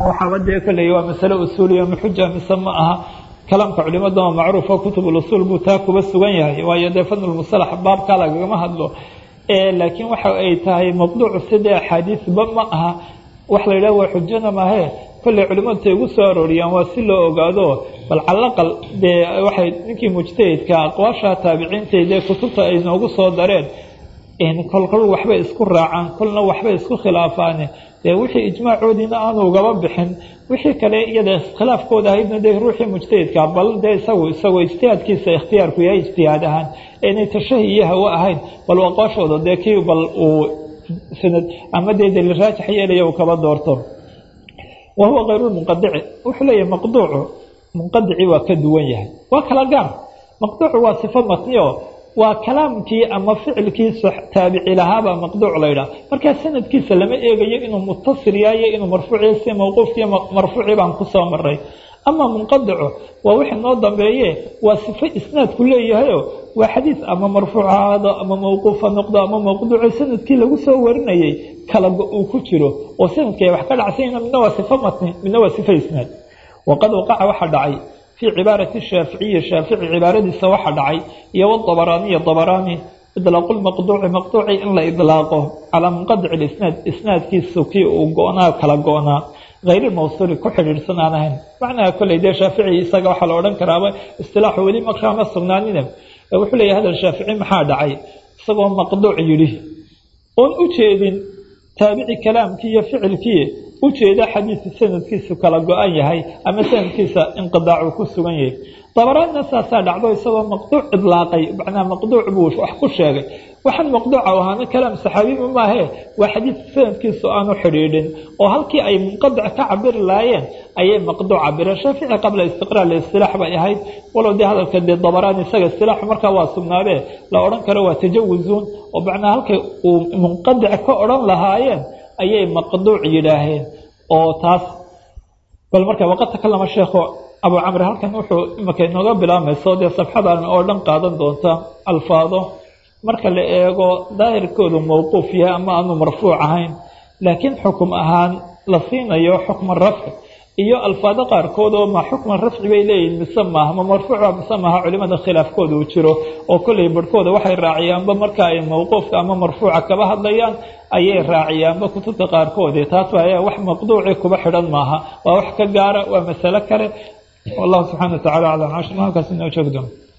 waxaaba dee kolley waa masale usuuliya maxuja mise ma aha kalaamka culimada oo macruufa kutub usuul buu taa kuba sugan yahay waayo dee fadlulmusalax baabkaa lagagama hadlo laakiin waxa ay tahay maqduucu sidee axaadiisba ma aha wax la yidhaha waa xujana mahe kolley culimadu tay ugu soo arooriyaan waa si loo ogaado bal calaqal dee waxay ninkii mujtahidka aqwaasha taabiciintay dee kutubta ay noogu soo dareen kol kol waxbay isku raacaan kolna waxbay isku khilaafaane dee wixii ijmaacoodiina aanu ugaba bixin wixii kale iyada khilaafkooda ahaydna dee ruuxii mujtahidka bal dee isagu isagoo ijtihaadkiisa ikhtiyaarku yahay ijtihaad ahaan inay tashahi iyo hawo ahayn bal aqwaashooda dee kii bal uu sanad ama dee daliil raajix yeelaya uu kaba doorto wa huwa kayrulmunqadici wuxuu leeyahay maqduucu munqadici waa ka duwan yahay waa kala gaar maqduucu waa sifo matniyo waa kalaamkii ama ficilkii taabici lahaabaa maqduuc laydhaha markaa sanadkiisa lama eegayo inuu mutasil yahayo inuu marfuuciya si mawquufkiiyo marfuucii baan kusoo maray ama munqadicu waa wixii noo dambeeye waa sifo isnaadku leeyahayo waa xadiis ama marfuuc ahaado ama mawquufa noqdo ama maqduuco sanadkii lagu soo warinayay kala uu ku jiro oo sanadkii ay wax ka dhacsanyna midna waa sifo matni midna waa sifo isnaad waqad waqaca waxaa dhacay fii cibaarati shaaficiyi shaafici cibaaradiisa waxa dhacay iyo wabaraaniya dabaraani idlaaqu lmaqduuci maqduuci in la idlaaqo calaa munqadici lisnaad isnaadkiisu kii uu go-naa kala go-naa hayr mawsuuli ku xidhiidhsan aan ahayn macnaha kolley dee shaafici isaga waxaa la odhan karaaba istilaaxu weli markaa ma sugnaanine wuxuu leeyahy hadal shaafici maxaa dhacay isagoo maqduuc yidhi oon u jeedin taabici kalaamkii iyo ficilkii ujeeda xadiidka sanadkiisu kala go-an yahay ama sanadkiisa inqidaacu ku sugan yahay dabaraadna saasaa dhacdo isagoo maqduuc idlaaqay macnaa maqduuc buu wax ku sheegay waxaan maqduuca ahaana kalaam saxaabiba maahe waa xadiidka sanadkiisu aanu xidhiidhin oo halkii ay munqadic ka cabiri lahaayeen ayay maqduuc cabireen shaafici qabla istiqraar listilaax bay ahayd walow dee hadalka dee dabaraan isaga istilaaxu markaa waa sugnaadee la odhan karo waa tajawuzuun oo macnaa halkay uu munqadic ka odhan lahaayeen ayay maqduuc yidhaaheen oo taas bal marka waqad takalama sheekhu abu camri halkan wuxuu imika inooga bilaabmayso dee safxadan oo dhan qaadan doonta alfaado marka la eego daahirkoodu mawquuf yahay ama aanu marfuuc ahayn laakiin xukum ahaan la siinayo xukma rafci iyo alfaado qaarkood oo ma xukman rafci bay leeyihin mise maaha ma marfuuca mise maaha culimada khilaafkooda uu jiro oo kolley barhkooda waxay raaciyaanba marka ay mawquufka ama marfuuca kaba hadlayaan ayay raaciyaanba kutubta qaarkood taas waa wax maqduuci kuba xidhan maaha waa wax ka gaara waa masalo kale wallahu subxana watacala aclam cashir halkaas inoo joogdo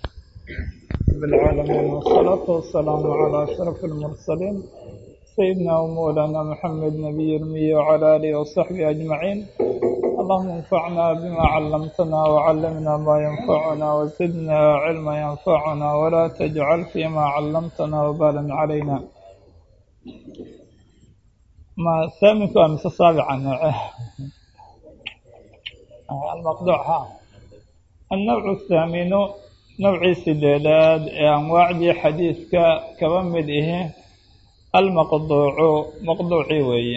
بالعالمين والصلاة والسلام على أشرف المرسلين سيدنا ومولانا محمد نبي المي وعلى آله وصحبه أجمعين اللهم انفعنا بما علمتنا وعلمنا ما ينفعنا وزدنا علما ينفعنا ولا تجعل فيما علمتنا وبالا علينا ما ثامن أمس السابعة المقطوع ها النوع الثامن نوعي سديداد أنواعدي حديثك كما مده المقطوع مقطوعي وي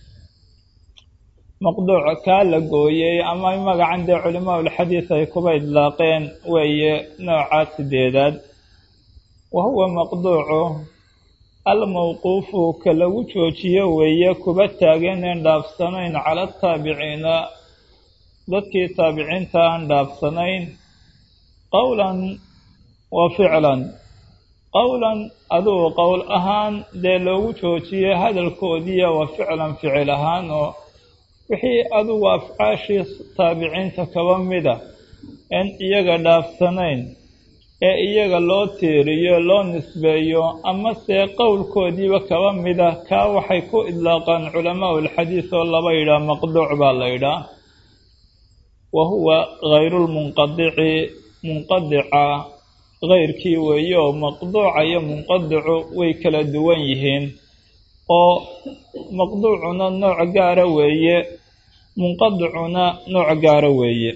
مقطوع كالا قويي أما مقعن دي علماء الحديث يكوبا إطلاقين وي نوعات سديداد وهو مقطوع الموقوف كلو جوجيه وي كوبا تاغين دافسنين على التابعين dadkii taabiciinta aan dhaafsanayn qowlan wa ficlan qowlan aduu qowl ahaan dee loogu joojiyey hadalkoodiiya wa ficlan ficil ahaan oo wixii adugu afcaashii taabiciinta kaba mida en iyaga dhaafsanayn ee iyaga loo tiiriyo loo nisbeeyo amase qowlkoodiiba kaba mida kaa waxay ku idlaaqaan culamaau alxadiis oo laba yidhaah maqduuc baa la yidhaah wahuwa hayrulmunqadici munqadica kayrkii weeye oo maqduuca iyo munqadicu way kala duwan yihiin oo maqduucuna nooc gaara weeye munqadicuna nooc gaara weeye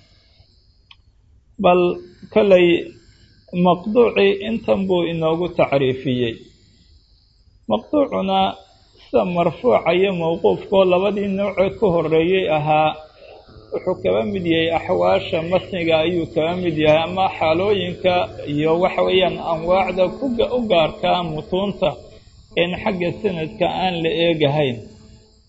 bal kolay maqduucii intan buu inoogu tacriifiyey maqduucuna sida marfuuca iyo mawquufkoo labadii noocee ka horeeyey ahaa wuxuu kaba mid yahay axwaasha matniga ayuu kaba mid yahay ama xaalooyinka iyo waxa weeyaan anwaacda u gaarkaa mutuunta in xagga sanadka aan la eegahayn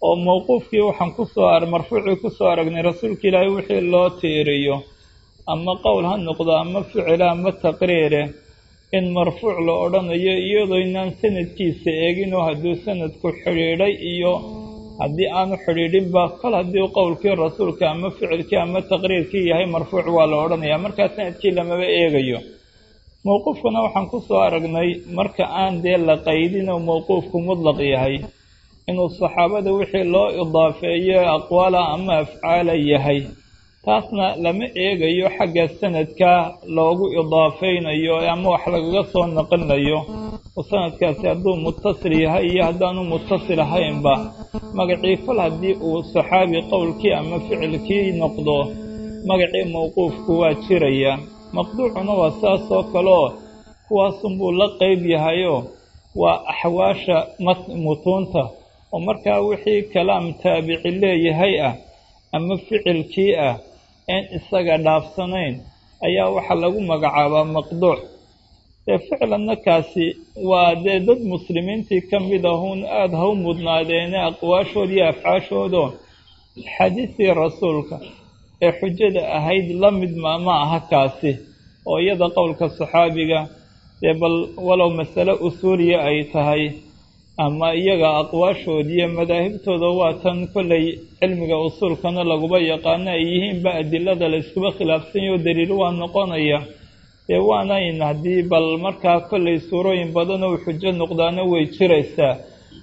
oo mawquufkii waxaan kusoo ar marfuucii kusoo aragnay rasuulka ilaahay wixii loo tiiriyo ama qowl ha noqdo ama ficila ama taqriire in marfuuc la odhanayo iyadoo inaan sanadkiisa eeginoo hadduu sanadku xidhiidhay iyo haddii aanu xidhiidhinba kol haddii qowlkii rasuulka ama ficilkii ama taqriirkii yahay marfuuc waa la odhanayaa markaa sanadkii lamaba eegayo mowquufkana waxaan kusoo aragnay marka aan dee la qaydinoo mowquufku mudlaq yahay inuu saxaabada wixii loo idaafeeyo aqwaala ama afcaala yahay taasna lama eegayo xagga sanadka loogu idaafaynayo ama wax lagaga soo naqlinayo oo sanadkaasi hadduu mutasil yahay iyo haddaanu mutasil ahaynba magacii kol haddii uu saxaabi qowlkii ama ficilkii noqdo magacii mowquufku waa jiraya maqduucuna waa saas oo kaleo kuwaasunbuu la qeyb yahayo waa axwaasha mutuunta oo markaa wixii kalaam taabici leeyahay ah ama ficilkii ah een isaga dhaafsanayn ayaa waxaa lagu magacaabaa maqduuc dee ficlanna kaasi waa dee dad muslimiintii ka mid ahuun aada ha u mudnaadeene aqwaashood iyo afcaashoodo xadiisii rasuulka ee xujada ahayd la mid ma ma aha kaasi oo iyada qowlka saxaabiga dee bal walow masale usuuliya ay tahay ama iyaga aqwaashoodiiyo madaahibtooda waa tan kollay cilmiga usuulkana laguba yaqaano ay yihiinba adilada la iskuba khilaafsanyaho daliil waa noqonaya dee waanayn haddii bal markaa kollay suurooyin badan oo xujo noqdaana way jiraysaa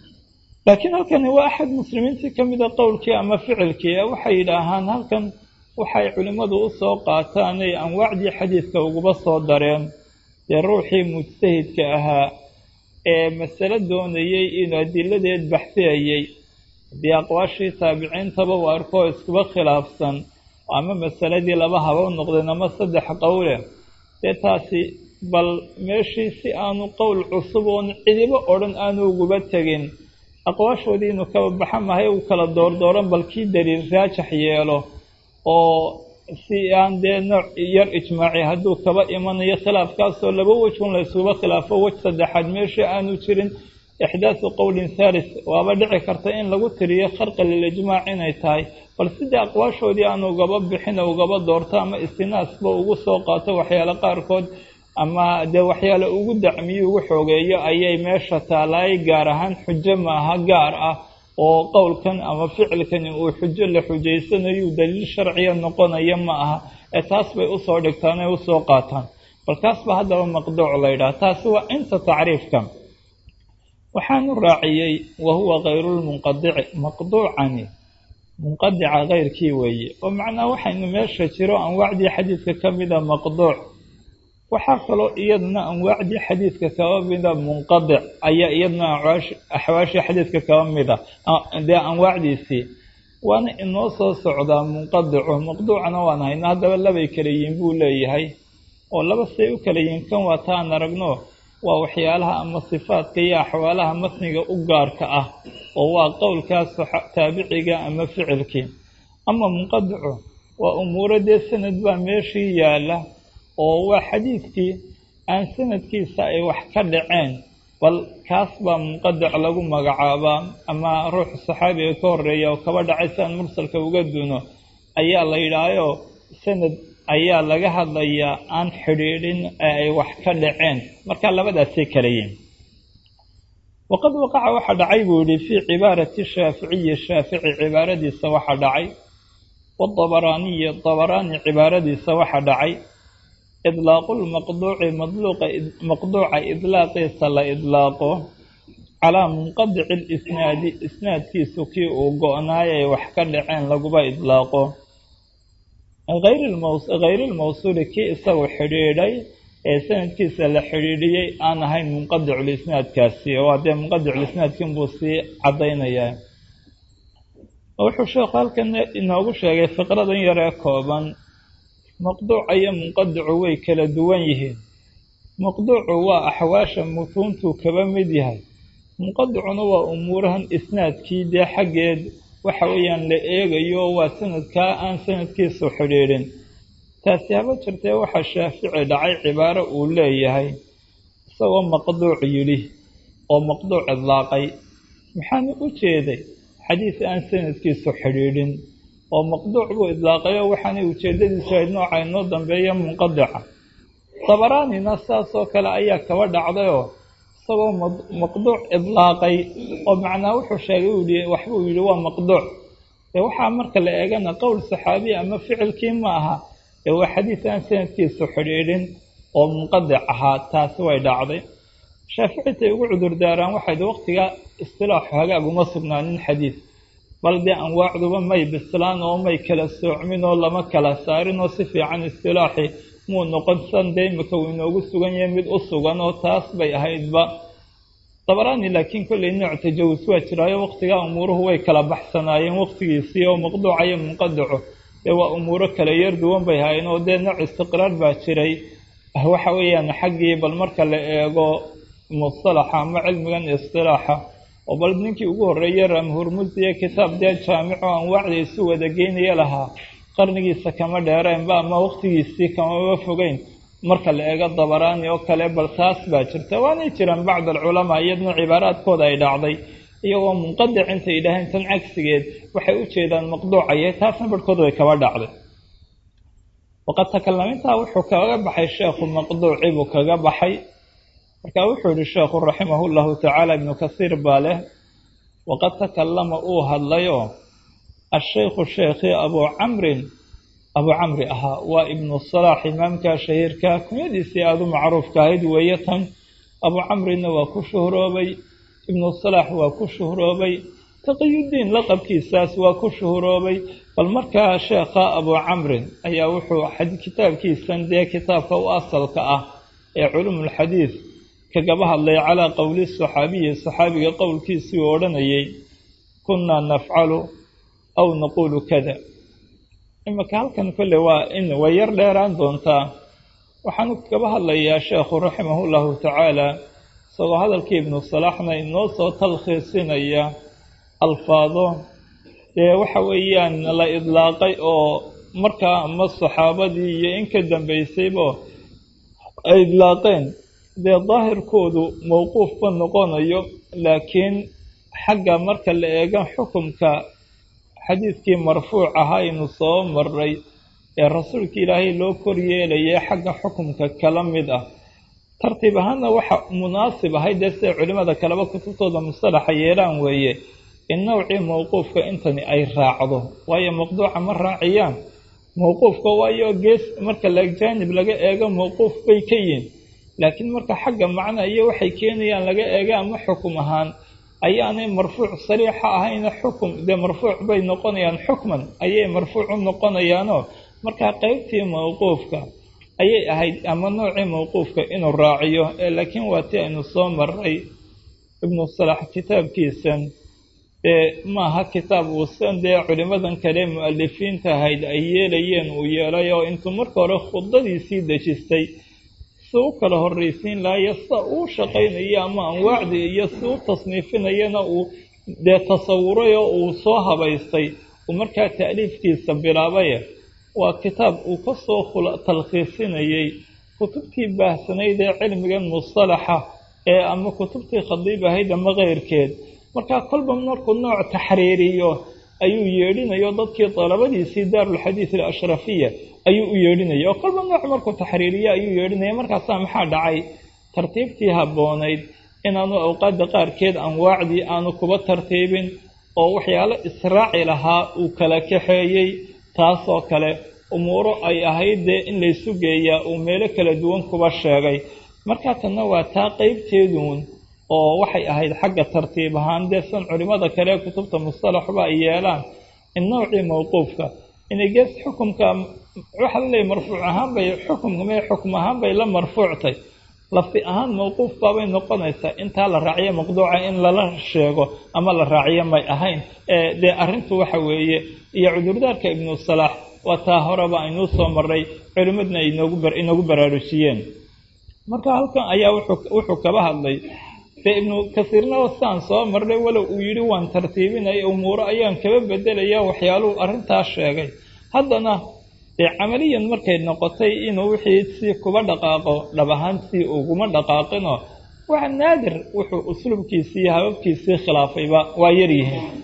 laakiin halkani waa axad muslimiintii ka mida qowlkii ama ficilkii ee waxay yidhaahaan halkan waxay culimmadu u soo qaataanay anwaacdii xadiidka uguba soo dareen dee ruuxii mujtahidka ahaa ee masale doonayey inuu adiladeed baxsiyayey haddii aqwaashii taabiciintaba u arkoo iskuba khilaafsan ama masaladii laba haba u noqdeen ama saddex qowle dee taasi bal meeshii si aanu qowl cusub oon cidibo odhan aanu uguba tegin aqwaashoodii inuu kaba baxa mahay uu kala doordooran bal kii daliil raajax yeelo oo si aan dee nooc yar ijmaaci hadduu kaba imanayo khilaafkaasoo laba wejun la yskuba khilaafo wej saddexaad meesha aanu jirin ixdaasu qowlin thalis waaba dhici karta in lagu tiriyo kharqa lilijmaac inay tahay bal sidii aqwaashoodii aan ugaba bixina ugaba doorto ama istinaasba ugu soo qaato waxyaale qaarkood ama dee waxyaale ugu dacmiyo ugu xoogeeyo ayay meesha taalaay gaar ahaan xujo maaha gaar ah oo qowlkan ama ficilkani uu xujo la xujaysanayu daliil sharciya noqonaya ma aha ee taas bay usoo dhigtaan ee usoo qaataan bal taas ba haddaba maqduuc la ydhaha taasi waa inta tacriifka waxaanu raaciyey wa huwa kayrulmunqadici maqduucani munqadica keyrkii weeye oo macnaa waxaynu meesha jiro anwaacdii xadiidka ka mida maqduuc waxaa kaloo iyaduna anwaacdii xadiidka kaba mida munqadic ayaa iyaduna axwaashii xadiidka kaba mida dee anwaacdiisii waana inoo soo socdaa munqadicu maqduucana waan hayno haddaba labay kala yihiin buu leeyahay oo laba say u kala yihiin kan waa taan aragno waa waxyaalaha ama sifaadka iyo axwaalaha matniga u gaarka ah oo waa qowlkaas taabiciga ama ficilkii ama munqadicu waa umuuro dee sanad baa meeshii yaala oo waa xadiidkii aan sanadkiisa ay wax ka dhaceen bal kaas baa munqadic lagu magacaabaa ama ruux saxaabiga ka horeeya oo kaba dhacay si aan mursalka uga duno ayaa la yidhaahayo sanad ayaa laga hadlayaa aan xidhiidhin ee ay wax ka dhaceen markaa labadaasay kala yihin waqad waqaca waxaa dhacay buu yihi fii cibaarati shaaficiyi shaafici cibaaradiisa waxaa dhacay waabaraaniyi dabaraani cibaaradiisa waxaa dhacay idlaaqu lmaqduuci madluuqa maqduuca idlaaqiisa la idlaaqo calaa munqadici lisnaadi isnaadkiisu kii uu go-naay ay wax ka dhaceen laguba idlaaqo hayr ilmawsuuli kii isagu xidhiidhay ee sanadkiisa la xidhiidhiyey aan ahayn munqadiculisnaadkaasi oo dee munqadiculisnaadkin buu sii caddaynayaa wuxuu sheekhu halkan inoogu sheegay fiqradan yaree kooban maqduuca iyo munqadicu way kala duwan yihiin maqduucu waa axwaasha mutuuntuu kaba mid yahay munqadicuna waa umuurahan isnaadkii dee xaggeed waxa weeyaan la eegayo waa sanadkaa aan sanadkiisu xidhiidhin taasi haba jirtee waxaa shaafici dhacay cibaaro uu leeyahay isagoo maqduuc yidhi oo maqduuc idlaaqay maxaanu u jeeday xadiis aan sanadkiisu xidhiidhin oo maqduuc buu idlaaqayo waxaanay ujeeddadiisu ahayd nooca inoo dambeeya munqadica dabaraanina saasoo kale ayaa kaba dhacdayoo isagoo maqduuc idlaaqay oo macnaa wuxuu sheegay uu yihi waxbuu yidhi waa maqduuc dee waxaa marka la eegana qowl saxaabiya ama ficilkii ma aha ee waa xadiis aan sanadkiisu xidhiidhin oo munqadic ahaa taasi way dhacday shaaficitay ugu cudurdaaraan waxayd waqtiga istilaaxu hagaag uma sugnaanin xadiis bal dee anwaacduba may bislaan oo may kala soocmin oo lama kala saarin oo si fiican istilaaxi muu noqon san dee imika uu inoogu sugan yahay mid u sugan oo taas bay ahaydba dabaraani laakiin kollay nooc tajawus waa jiraayo waqtigaa umuuruhu way kala baxsanaayeen waqtigiisii oo maqduuca iyo munqadico dee waa umuuro kala yar duwan bay haayeen oo dee nooc istiqraar baa jiray waxa weeyaan xaggii bal marka la eego mustalaxa ama cilmigan istilaaxa oo bal ninkii ugu horreeyey ramhurmusiye kitaab dee jaamico anwaacda isu wada geynaya lahaa qarnigiisa kama dheereenba ama waqtigiisii kamaba fogeyn marka la eego dabaraani oo kale bal taas baa jirta waanay jiraan bacd alculamaa iyadna cibaaraadkooda ay dhacday iyagoo munqadic intay yidhaaheen tan cagsigeed waxay u jeedaan maqduucaye taasna barhkood way kaba dhacday waqad takalamintaa wuxuu kaga baxay sheekhu maqduuci buu kaga baxay marka wuxuu yihi sheekhu raximahu llahu tacaala ibnu kasiir baa leh waqad takalama uu hadlayoo ashaykhu sheekhii abuu camrin abuu camri ahaa waa ibnu salaax imaamka shahiirka kunyadiisii aada u macruufka ahayd weeye tan abuu camrina waa ku shuhroobay ibnu salaax waa ku shuhroobay taqiyudiin laqabkiisaas waa ku shuhroobay bal markaa sheekha abuu camrin ayaa wuxuu kitaabkiisan dee kitaabka u asalka ah ee culumulxadiid kagaba hadlay calaa qowli saxaabiyi saxaabiga qowlkiisii uu odhanayay kunnaa nafcalu aw naquulu kada imika halkan kolle waa in way yar dheeraan doontaa waxaanu kagaba hadlayaa sheekhu raximahu llahu tacaala isagoo hadalkii ibnu salaaxna inoo soo talkhiisinaya alfaado dee waxa weeyaan la idlaaqay oo markaa ama saxaabadii iyo in ka dambaysayba ay idlaaqeen dee daahirkoodu mowquufba noqonayo laakiin xagga marka la eega xukumka xadiidkii marfuuc ahaa aynu soo maray ee rasuulka ilaahay loo kor yeelayay xagga xukumka kala mid ah tartiib ahaanna waxa munaasib ahay dee siday culimmada kaleba kutubtooda mustalaxa yeelaan weeye in nowcii mowquufka intani ay raacdo waayo maqduuca ma raaciyaan mowquufka waayo gees marka jaanib laga eego mowquuf bay ka yihin laakiin marka xagga macna iyo waxay keenayaan laga eega ama xukum ahaan ayaanay marfuuc sariixa ahayna xukum dee marfuuc bay noqonayaan xukman ayay marfuuc u noqonayaanoo markaa qeybtii mowquufka ayay ahayd ama noocii mowquufka inuu raaciyo ee laakiin waa ti aynu soo maray ibnu salax kitaabkiisan dee maaha kitaab uusan dee culimmadan kale mu-alifiinta ahayd ay yeelayeen uu yeelay oo intuu marka hore khudadiisii dejistay si u kala horraysiin lahayo sida uu shaqaynayo ama anwaacdii iyo si u tasniifinayana uu dee tasawuray oo uu soo habaystay uu markaa ta'liifkiisa bilaabay waa kitaab uu ka soo talkhiisinayey kutubtii baahsanayd ee cilmigan mustalaxa ee ama kutubtii khadiib ahayd ama keyrkeed markaa kolba markuu nooc taxriiriyo ayuu yeedhinayo dadkii dalabadiisii daarulxadiid alashrafiya ayuu u yeedhinaya oo kolba nooc markuu taxriiriyo ayuu yeedhinaya markaasaa maxaa dhacay tartiibtii habboonayd inaanu awqaadda qaarkeed anwaacdii aanu kuba tartiibin oo waxyaalo israaci lahaa uu kala kaxeeyey taasoo kale umuuro ay ahayd dee in laysu geeyaa uu meelo kala duwan kuba sheegay markaa tanna waa taa qeybteeduun oo waxay ahayd xagga tartiib ahaan dee san culimmada kale kutubta mustalaxba ay yeelaan in nowcii mowquufka inay gees xukumka waxaa laleeyahy marfuuc ahaan bay xukumka mee xukum ahaan bay la marfuuctay lafdi ahaan mowquuf baabay noqonaysaa intaa la raaciyo maqduuca in lala sheego ama la raaciyo may ahayn dee arrintu waxa weeye iyo cudurdaarka ibnu salaax waa taa horeba aynuu soo maray culimmadna ay inoogu baraarujiyeen marka halkan ayaa wuxuu kaba hadlay dee ibnu kasiirna saan soo marnay walow uu yidhi waan tartiibinaya umuuro ayaan kaba bedelaya waxyaaluhu arrintaas sheegay haddana dee camaliyan markay noqotay inuu wixii si kuba dhaqaaqo dhab ahaantii uguma dhaqaaqinoo waa naadir wuxuu usluubkiisii iyo hababkiisii khilaafayba waa yaryihiin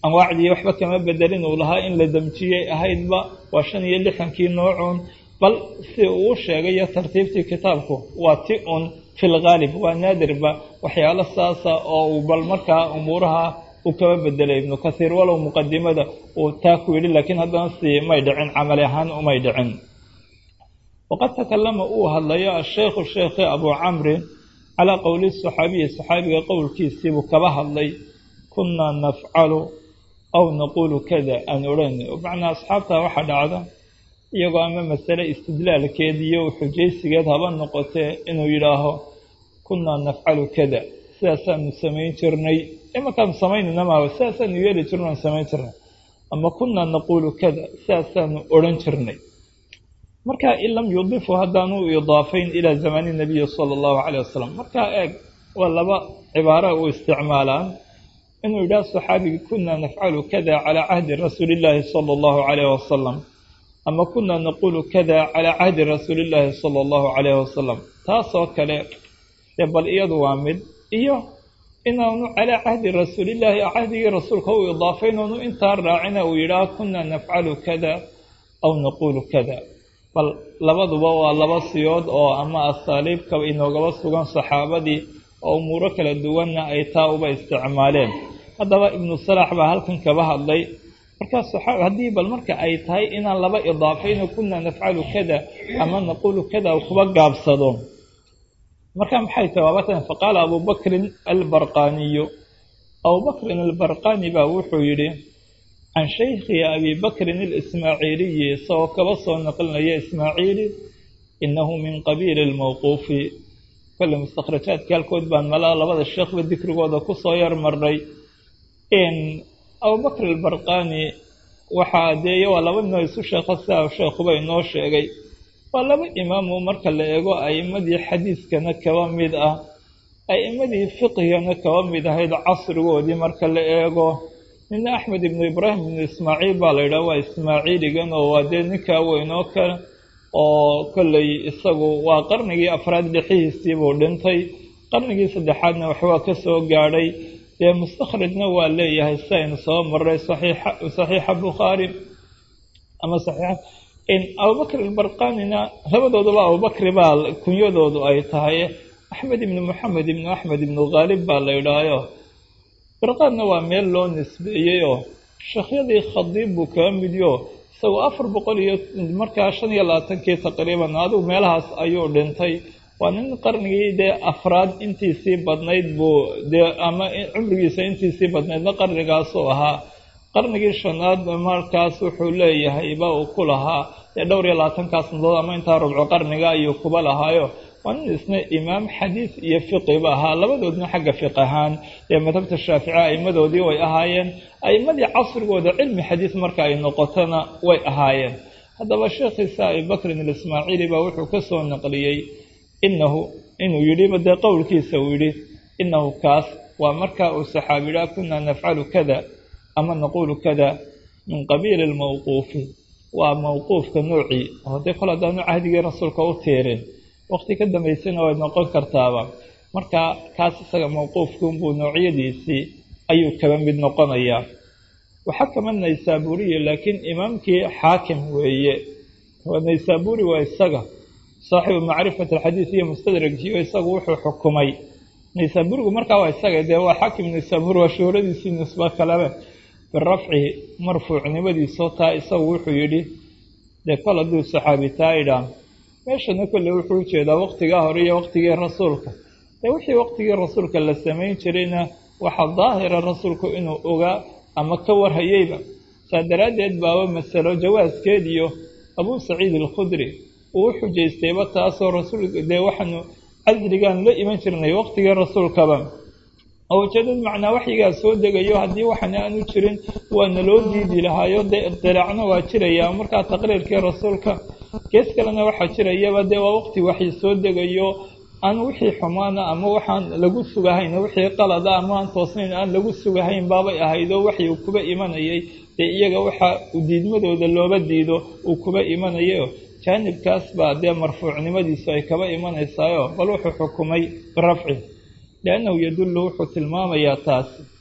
anwaacdii waxba kama bedelin uu lahaa in la damjiyey ahaydba waa shan iyo lixankii noocuun bal si uu u sheegayo tartiibtii kitaabku waa ti un fi lghaalib waa naadirba waxyaalo saasa oo uu bal markaa umuuraha uu kaba bedelay ibnu kasiir walow muqadimada uu taa ku yidhi laakiin haddana si may dhicin camali ahaan umay dhicin waqad takalama uu hadlayo asheekhu sheekhi abuu camrin calaa qowli saxaabiyi saxaabiga qowlkiisiibuu kaba hadlay kunaa nafcalu aw naquulu kada aan odhan macnaa asxaabtaa waxaa dhacda iyagoo ama masale istidlaalkeed iyo xujaysigeed haba noqotee inuu yidhaaho kunaa nafcalu kada sidaasaanu samayn jirnay imankaanu samaynayna maaha sidaasaanu yeeli jirno aan samayn jirnay ama kunaa naquulu kada sidaasaanu odhan jirnay marka in lam yudifu haddaanu idaafayn ilaa zamani nabiyi sala allahu caleyh wasalam markaa eeg waa laba cibaara u isticmaalaan inuu yidhaha saxaabigi kunaa nafcalu kada calaa cahdi rasuuli illaahi sala allahu caleyh wasalam ama kunaa naquulu kada calaa cahdi rasuuli illaahi sala allahu caleyhi wasalam taasoo kale dee bal iyadu waa mid iyo inaanu calaa cahdi rasuulillaahi cahdigii rasuulka u idaafayn oonu intaa raacina uu yidhaah kunaa nafcalu kada aw naquulu kada bal labaduba waa laba siyood oo ama asaaliibka inoogaba sugan saxaabadii oo umuuro kala duwanna ay taa uba isticmaaleen haddaba ibnu salaax baa halkan kaba hadlay markaas haddii bal marka ay tahay inaan laba idaafayno kunaa nafcalu kada ama naquulu kada kuba gaabsado marka maxay tahay waabatan faqaala abubakrin albarqaniyu abubakrin albarqani baa wuxuu yidhi can shaykhi abi bakrin alismaaciiliyi isagoo kaba soo naqlinaya ismaaciili inahu min qabiili lmawquufi kolle mustakhrajaadka halkood baan malaa labada sheekhba dikrigooda kusoo yar marnay abubakr albarqani waxaa dee waa laba noo isu sheekho sidaa sheekhuba inoo sheegay waa laba imaamu marka la eego a'imadii xadiiskana kaba mid ah a'imadii fiqhigana kaba mid ahayd casrigoodii marka la eego nina axmed ibnu ibraahim ibnu ismaaciil baa la yidhaha waa ismaaciiligan oo waa dee ninkaa weynoo kale oo kolley isagu waa qarnigii afraad dhixihiisiibuu dhintay qarnigii saddexaadna waxbaa ka soo gaadhay dee mustakhrajna waa leeyahay si aynu soo maray saxiixa bukhaari ama saxiixa abubakr albarqanina labadooduba abubakri baa kunyadoodu ay tahay axmed ibnu moxamed ibnu axmed ibnu khaalib baa la yidhaahayo barqaanna waa meel loo nisbeeyey oo sheekhyadii khadiib buu kaga midyo isagoo afar boqol iyo markaa shan iyo labaatankii taqriiban adigu meelahaas ayuu dhintay waa nin qarnigii dee afraad intiisii badnayd buu dee ama cumrigiisa intiisii badnaydna qarnigaasuu ahaa qarnigii shanaad markaas wuxuu leeyahay ba uu ku lahaa dee dhowr iyo labaatankaa sanadood ama intaa rubco qarniga ayuu kuba lahaayo waa nin isna imaam xadiis iyo fiqiba ahaa labadoodna xagga fiq ahaan ee madhabta shaafici a'imadoodii way ahaayeen a'immadii casrigooda cilmi xadiis marka ay noqotona way ahaayeen haddaba sheekhiisa abibakrin alismaaciili baa wuxuu ka soo naqliyey inahu inuu yidhiba dee qowlkiisa uu yidhi inahu kaas waa markaa uu saxaabi yidhaha kunaa nafcalu kada ama naquulu kada min qabiili lmawquufi waa mawquufka noocii oo dee kol haddaanu cahdigii rasuulka u tiirin waqti ka dambaysana way noqon kartaaba marka kaas isaga mawquufkunbuu noocyadiisii ayuu kaba mid noqonayaa waxakama naysaburiyi laakiin imaamkii xaakim weeye naysaburi waa isaga saaxibu macrifat alxadiid iyo mustadragiyo isagu wuxuu xukumay naysaburigu markaa waa isaga dee waa xaakim naysaburi waa shuhradiisii nisbo kalebe birafci marfuucnimadiisoo taa isagu wuxuu yidhi dee kol hadduu saxaabi taa idhaa meeshana kolle wuxuu ujeedaa waqtigaa hore iyo waqtigii rasuulka dee wixii waqtigii rasuulka la samayn jirayna waxaa daahira rasuulku inuu ogaa ama ka warhayeyba saa daraaddeed baaba masalo jawaaskeed iyo abuu saciid alkhudri uu u xujaystayba taasoo rasuulka dee waxaanu casrigaan la iman jirnay waqtigii rasuulkaba oo ujeedad macnaa waxyigaa soo degayo haddii waxana aanu jirin waana loo diidi lahaayo dee idilaacna waa jiraya markaa taqriirkii rasuulka gees kalena waxaa jirayaba dee waa waqti waxyi soo degayo aan wixii xumaana ama waxaan lagu sugahayn wixii qalada ama aan toosnayn aan lagu sugahayn baabay ahaydoo waxyi uu kuba imanayay dee iyaga waxa diidmadooda looba diido uu kuba imanayo jaanibkaas baa dee marfuucnimadiisu ay kaba imanaysaayo bal wuxuu xukumay birafci liannahu yadullu wuxuu tilmaamayaa taasi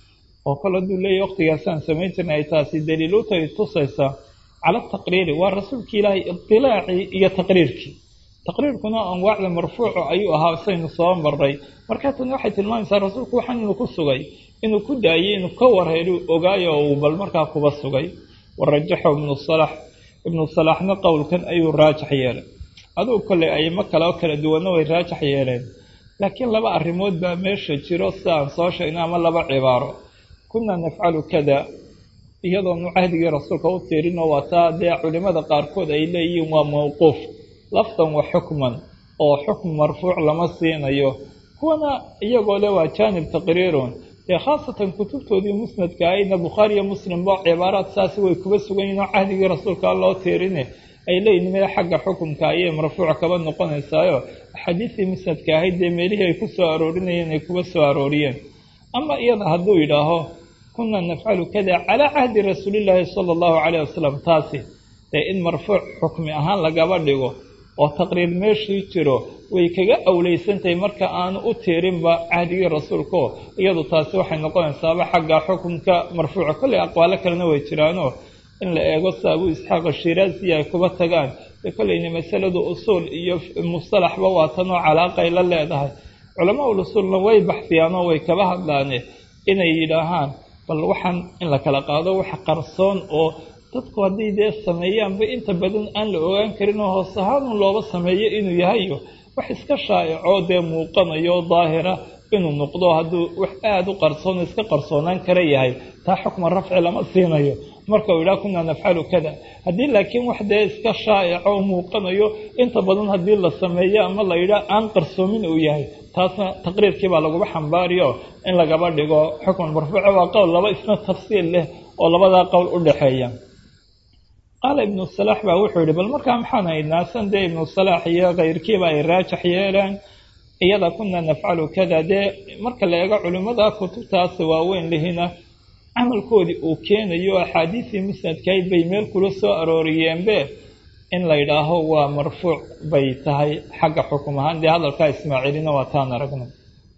oo kale hadduu leeyahy waqtigaasaan samayn jirnay ay taasi daliilutay tusaysaa cala taqriiri waa rasuulki ilaahay idilaacii iyo taqriirkii taqriirkuna anwaacda marfuuca ayuu ahaa saynu soo maray markaa tani waxay tilmaamaysaa rasuulku waxaan inuu ku sugay inuu ku daayey inuu ka warheelu ogaayo oo uu bal markaa kuba sugay warajaxo ibnu salax ibnu salaxna qowlkan ayuu raajax yeelay adugu kolley aymo kale oo kala duwanna way raajax yeeleen laakiin laba arrimood baa meesha jiro sida aan soo sheegnay ama laba cibaaro kunaa nafcalu kada iyadoonu cahdigii rasuulka u tiirinoo waataa dee culimada qaarkood ay leeyihiin waa mawquuf lafdan wa xukman oo xukm marfuuc lama siinayo kuwana iyagoo le waa jaanib taqriirun dee khaasatan kutubtoodii musnadka ahayna bukhaariyo muslimba cibaaraad saasi way kuba sugan yihin oo cahdigii rasuulka loo tiirine ay leeyihin meel xagga xukumka ayay marfuuc kaba noqonaysaayo axaadiistii musnadka ahayd dee meelihii ay ku soo aroorinayeen ay kuba soo arooriyeen ama iyada hadduu yidhaaho kunaa nafcalu kada calaa cahdi rasuulillaahi sala allahu calayh wasalam taasi dee in marfuuc xukmi ahaan lagaba dhigo oo taqriir meeshii jiro way kaga awleysantahay marka aanu u tiirinba cahdigii rasuulkao iyadu taasi waxay noqonaysaaba xagga xukunka marfuuca kolley aqwaalo kalena way jiraanoo in la eego sida abuu isxaaq ashiraazi ay kuba tagaan dee kolleyna masaladu usuul iyo mustalaxba waa tanoo calaaqay la leedahay culamaa ul usuulna way baxsiyaanoo way kaba hadlaane inay yidhaahaan bal waxaan in la kala qaado wax qarsoon oo dadku hadday dee sameeyaanba inta badan aan la ogaan karin oo hoos ahaanun looba sameeyo inuu yahayo wax iska shaa'icoo dee muuqanayo daahira inuu noqdo hadduu wax aada u qarsoon iska qarsoonaan kara yahay taa xukma rafci lama siinayo marka uu yidhaha kunaa nafcalu kada haddii laakiin wax dee iska shaa'ico oo muuqanayo inta badan haddii la sameeyo ama la yidhaha aan qarsoomin uu yahay taasna taqriirkii baa laguba xambaariyo in lagaba dhigo xukman marfuuca waa qowl laba isna tafsiil leh oo labadaa qowl u dhexeeya qaala ibnu salaax baa wuxuu yihi bal markaa maxaan haynaa san dee ibnu salaax iyo kayrkiiba ay raajax yeeleen iyada kunaa nafcalu kada dee marka la eego culimmada kutubtaas waaweyn lihina camalkoodii uu keenayo axaadiisii musnadkayd bay meel kula soo arooriyeenbe in la yidhaaho waa marfuuc bay tahay xagga xukum ahaan dee hadalkaa ismaaciilina waa taan aragna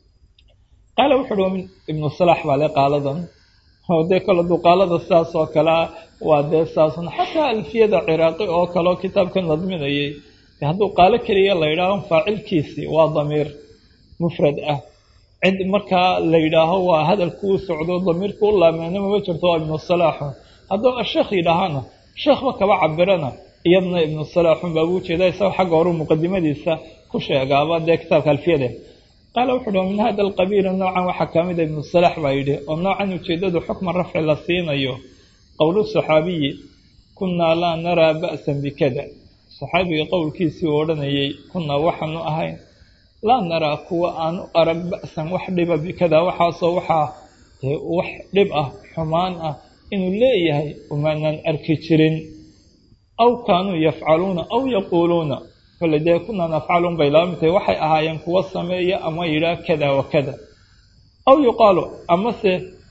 qaala wuxuu uhi ibnu salaax baa le qaaladan oo dee kale duqaalada sidaas oo kalea waa dee saasan xataa alfiyada ciraaqi oo kaleo kitaabkan nadminayay hadduu qaalo keliya la yidhaaho faacilkiisii waa damiir mufrad ah cid markaa la yidhaaho waa hadalkuu socdo damiirka u laameena mama jirto waa ibnu salaaxun hadduu asheekh yidhaahana sheekhba kaba cabirana iyadna ibnu salaaxun baa buu jeeda isagoo xagga horu muqadimadiisa ku sheegaaba dee kitaabka alfiyade qaala wuxu uhi min hada alqabiili noocan waxaa ka mida ibnu salaax baa yidhi oo noocan ujeedadu xukma rafci la siinayo qowlu saxaabiyi kunaa laa naraa ba'san bikada saxaabiga qowlkiisii uu odhanayay kunaa waxaanu ahayn laa naraa kuwa aanu arag ba'san wax dhiba bikada waxaasoo waxaa wax dhib ah xumaan ah inuu leeyahay umaanaan arki jirin aw kaanuu yafcaluuna aw yaquuluuna kole dee kunaa nafcalun bay laba mid tahay waxay ahaayeen kuwa sameeya ama yidhaah kada wa kada aw yuqaalu amase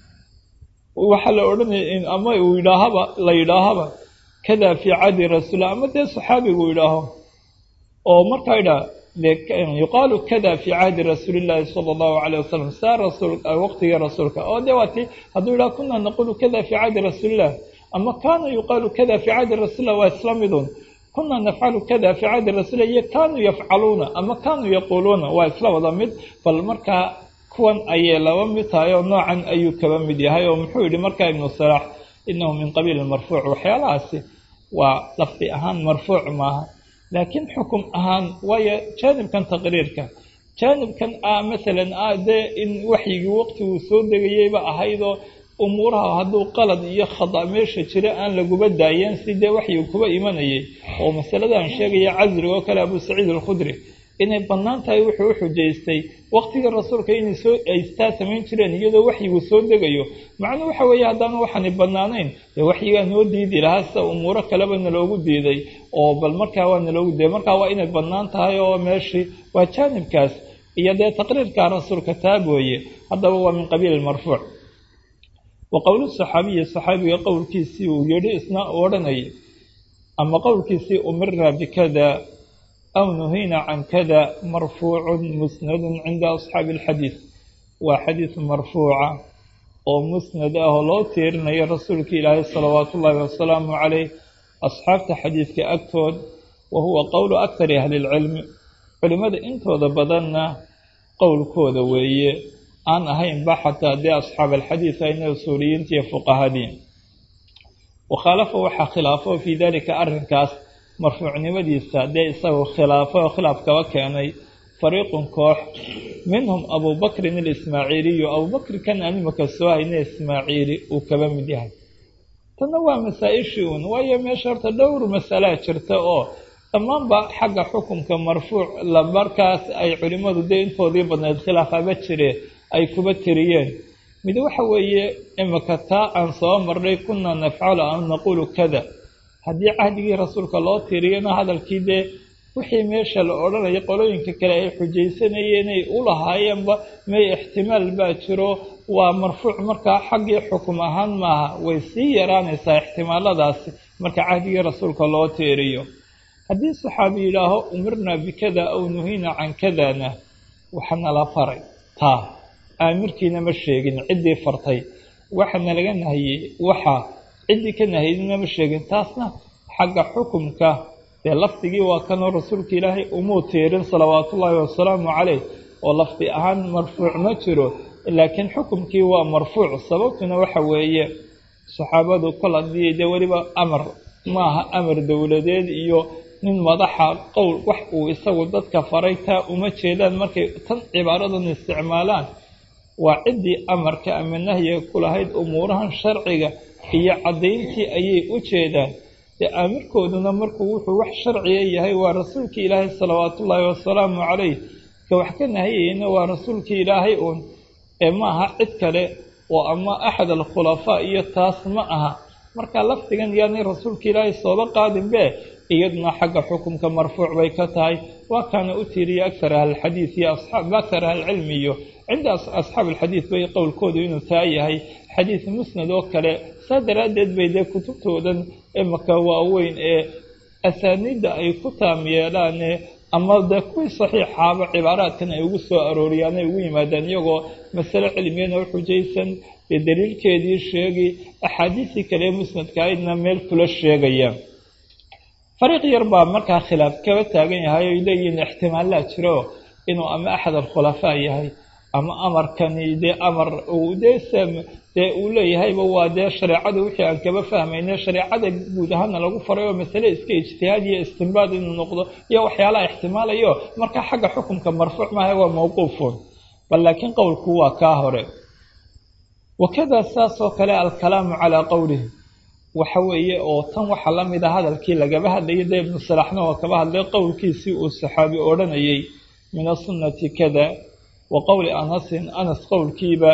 waxaa la odhanaya ama uu yidhaahaba la yidhaahaba kada fii cadi rasuulilah ama dee saxaabigu yidhaaho oo markaa yidhaha yuqaalu kada fii cahdi rasuulillaahi sala allahu calayh wasalam saa rasuul waqtigii rasuulka oo dee waati hadduu yidhaha kunaa naqulu kada fii cahdi rasuulillah ama kaana yuqaalu kada fii cahdi rasuulillah waa isla midun kunaa nafcalu kada fii cahdi rasuulilah iyo kaanuu yafcaluuna ama kaanuu yaquuluuna waa isla wada mid bal markaa kuwan ayay laba mid tahay oo noocan ayuu kaba mid yahay oo muxuu yidhi markaa ibnu salaax inahu min qabiili marfuuc waxyaalahaasi waa lafdi ahaan marfuuc maaha laakiin xukum ahaan waayo jaanibkan taqriirka jaanibkan ah masalan ah dee in waxyigii waqtiguu soo degayeyba ahaydoo umuuraha hadduu qalad iyo khada meesha jira aan laguba daayeen si dee waxyigu kuba imanayay oo masaladan sheegaya casriga oo kale abuu saciid alkhudri inay bannaan tahay wuxuu u xujaystay waqtigii rasuulka inay soo aystaa samayn jireen iyadoo waxyigu soo degayo macnuu waxa weeye haddaanu waxaani bannaanayn dee waxyigaa noo diidi lahaa sida umuuro kaleba naloogu diiday oo bal markaa waa naloogu diiday markaa waa inay bannaan tahay oo meeshii waa jaanibkaas iyo dee taqriirka rasuulka taab weeye haddaba waa min qabiili marfuuc wa qowlu saxaabiyi saxaabiga qowlkiisii uu yidhi isna odhanayay ama qowlkiisii umira bikada aw nuhina can kada marfuucun musnadun cinda asxaabi alxadiid waa xadiid marfuuca oo musnad ah oo loo tiirinayo rasuulka ilaahay salawaatu ullaahi wasalaamu caleyh asxaabta xadiidka agtood wa huwa qowlu akthari ahli lcilmi culimmada intooda badanna qowlkooda weeye aan ahaynba xataa dee asxaab alxadiid ayna usuuliyiinta iyo fuqahadii wakhaalafa waxaa khilaafo fii dalika arrinkaas marfuucnimadiisa dee isagoo khilaafo oo khilaaf kaba keenay fariiqun koox minhum abubakrin alismaaciiliyu abubakri kan aan imaka soo hayna ismaaciili uu kaba mid yahay tanna waa masaa-ishii uun waayo meesha horta dhowr masalaa jirta oo dhammaanba xagga xukunka marfuuc la markaas ay culimmadu dee intoodii badnayd khilaafaba jire ay kuba tiriyeen mid waxa weeye imika taa aan soo marnay kunaa nafcalu an naquulu kada haddii cahdigii rasuulka loo tiriyana hadalkii dee wixii meesha la odhanaya qolooyinka kale ay xujaysanayeen ay u lahaayeenba may ixtimaal baa jiro waa marfuuc markaa xaggii xukum ahaan maaha way sii yaraanaysaa ixtimaaladaasi marka cahdigii rasuulka loo tiiriyo haddii saxaabi yidhaaho umirnaa bikada aw nuhina can kadana waxana la faray taa aamirkiina ma sheegin ciddii fartay waxana laga nahiyey waxa ciddii ka nahaydina ma sheegin taasna xagga xukumka dee lafdigii waa kanoo rasuulka ilaahay umuu tiirin salawaatullaahi wasalaamu caleyh oo lafdi ahaan marfuuc ma jiro laakiin xukumkii waa marfuuc sababtuna waxa weeye saxaabadu kol haddii dee weliba amar maaha amar dowladeed iyo nin madaxa qowl wax uu isagu dadka faray taa uma jeedaan markay tan cibaaradan isticmaalaan waa ciddii amarka ama nahyiga ku lahayd umuurahan sharciga iyo caddayntii ayay u jeedaan dee aamirkooduna markuu wuxuu wax sharciga yahay waa rasuulkii ilaahay salawaatullaahi wasalaamu caleyh ka wax ka nahiyeyna waa rasuulkii ilaahay uun ee ma aha cid kale oo ama axad alkhulafaa iyo taas ma aha marka lafdigan yaanay rasuulka ilaahay sooba qaadinbe iyaduna xagga xukumka marfuuc bay ka tahay waa kaana u tiiriya akthar ahlilxadiid iyo asxaab akthar ahlilcilmi iyo cinda asxaab alxadiid bay qowlkoodu inuu taa yahay xadiid musnad oo kale saa daraaddeed bay dee kutubtoodan imaka waaweyn ee asaaniidda ay ku taam yeelaane ama dee kuwii saxiixaaba cibaaraadkan ay ugu soo arooriyaan ay ugu yimaadaan iyagoo masale cilmiyana u xujaysan dee daliilkeedii sheegi axaadiistii kale ee musnadka aydna meel kula sheegaya fariiq yar baa markaa khilaaf kaba taagan yahay oy leeyihiin ixtimaallaa jiro inuu ama axad alkhulafaa yahay ama amarkani dee amar uu dee dee uu leeyahayba waa dee shareecada wixii aan kaba fahmayne shareecada guud ahaana lagu faray oo masale iska ijtihaad iyo istinbaad inuu noqdo iyo waxyaalaha ixtimaalayo markaa xagga xukumka marfuuc maaha waa mawquufun bal laakiin qowlku waa kaa hore wakada saas oo kale alkalaamu calaa qowlihi waxa weeye oo tan waxaa la mid a hadalkii lagaba hadlayay dee ibnu salaxna oo kaba hadlay qowlkiisii uu saxaabi odhanayay min asunnati kada wa qowli anasin anas qowlkiiba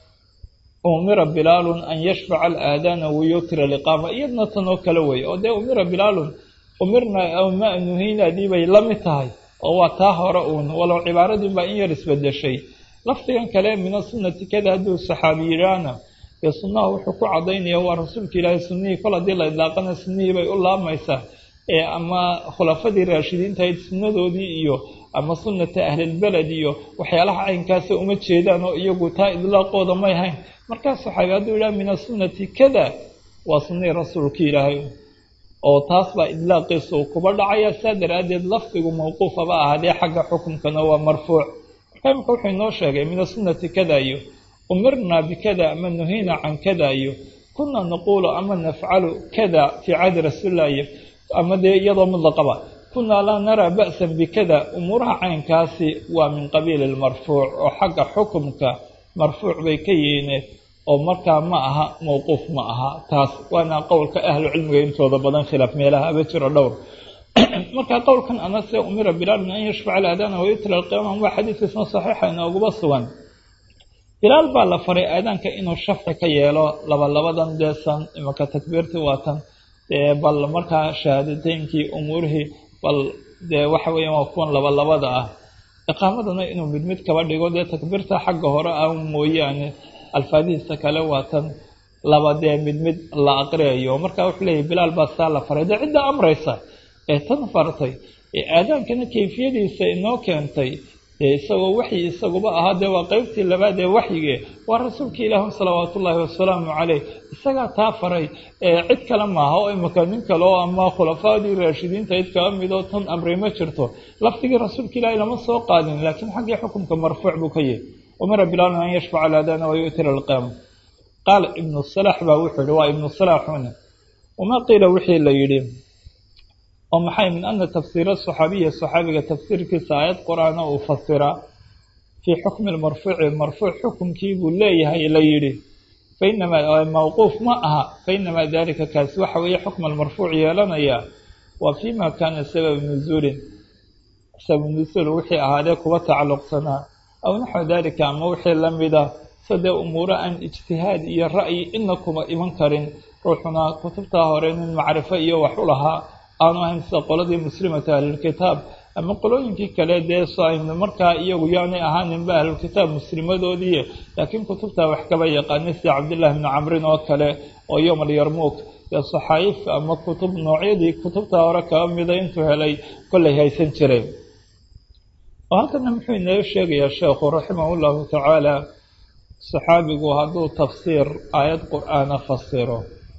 umira bilaalun an yashfaca alaadaana wayutira liqaama iyadna tan oo kale wey oo dee umira bilaalun umirna ma nuhiinaadii bay la mid tahay oo waa taa hore uun walow cibaaradii baa in yar isbedeshay lafdigan kale min asunnati kada hadduu saxaabi yidhaahna dee sunnaha wuxuu ku cadaynaya waa rasuulka ilaahay sunnihii kol haddii la idlaaqana sunnihii bay u laabmaysaa ee ama khulafadii raashidiintahayd sunnadoodii iyo ama sunnata ahlilbeled iyo waxyaalaha caynkaasa uma jeedaan oo iyagu taa idlaaqooda may hayn markaas saxaabi hadduu yidhaha min asunnati kada waa sunnihii rasuulka ilaahay oo taas baa idlaaqiisa uu kuba dhacaya saa daraaddeed lafdigu mawquufaba ahaadee xagga xukunkana waa marfuuc marka imika wuxuu inoo sheegay min asunnati kada iyo umirnaa bikada ama nuhiina can kada iyo kunaa naquulu ama nafcalu kada fii cahdi rasuulilah iyo ama dee iyadoo mudlaqaba kunaa laa naraa ba'san bikada umuuraha caynkaasi waa min qabiili lmarfuuc oo xagga xukumka marfuuc bay ka yihiin oo markaa ma aha mawquuf ma aha taas waana qowlka ahlu cilmiga intooda badan khilaaf meelaha aba jiro dhowr marka qowlkan anase umira bilaalun an yashfaca alaadaana wayutila alqiyaama waa xadiidkiisna saxiixa inooguba sugan bilaal baa la faray aadaanka inuu shafci ka yeelo labalabadan deesan imaka takbiirtii waatan dee bal markaa shahaadateynkii umuurihii bal dee waxa weeyaan waa kuwan labalabada ah iqaamadana inuu mid mid kaba dhigo dee takbiirta xagga hore ah mooyaane alfaadihiisa kale waatan laba dee mid mid la aqriyayo marka wuxuu leeyahy bilaal baa saa la faray dee cidda amraysa ee tan fartay ee aadaankana kayfiyadiisa inoo keentay dee isagoo waxyi isaguba ahaa dee waa qeybtii labaad ee waxyige waa rasuulka ilaahi salawaatu ullaahi wasalaamu caleyh isagaa taa faray cid kale maaha oo imika nin kale oo ama khulafaadii raashidiinta cid kala midoo tan amri ma jirto lafdigii rasuulka ilaahi lama soo qaadin laakiin xaggii xukumka marfuuc buu ka yahy umara bilaalun an yashfaca alaadana wayu'tira alqiyaama qaala ibnu salaax baa wuxuu yihi waa ibnu salaaxuna wamaa qiila wixii la yidhi oo maxay min ana tafsiira saxaabiya saxaabiga tafsiirkiisa aayad qur-aana uu fasiraa fii xukmi lmarfuuci marfuuc xukumkii buu leeyahay la yidhi fainamaa mawquuf ma aha fainamaa dalika kaasi waxa weeye xukma almarfuuc yeelanaya waa fii ma kaana sabab nuzuulin sabab nuzuul wixii ahaadee kuwa tacalluqsanaa aw naxwa dalika ama wixii lamida sadee umuuro aan ijtihaad iyo ra'yi ina kuma iman karin ruuxuna kutubtaa hore nin macrifo iyo wax u lahaa aanu ahayn sida qoladii muslimata ahlulkitaab ama qolooyinkii kale dee saynu markaa iyagu yaanay ahaaninba ahlulkitaab muslimadoodii laakiin kutubtaa wax kaba yaqaanay sida cabdillahi bni camrin oo kale oo yowm alyarmuuk dee saxaayif ama kutub noocyadii kutubtaa hore kaba mida intuu helay kollay haysan jiray oo halkana muxuu inoo sheegayaa sheekhu raximahu llahu tacaala saxaabigu hadduu tafsiir aayad qur-aana fasiro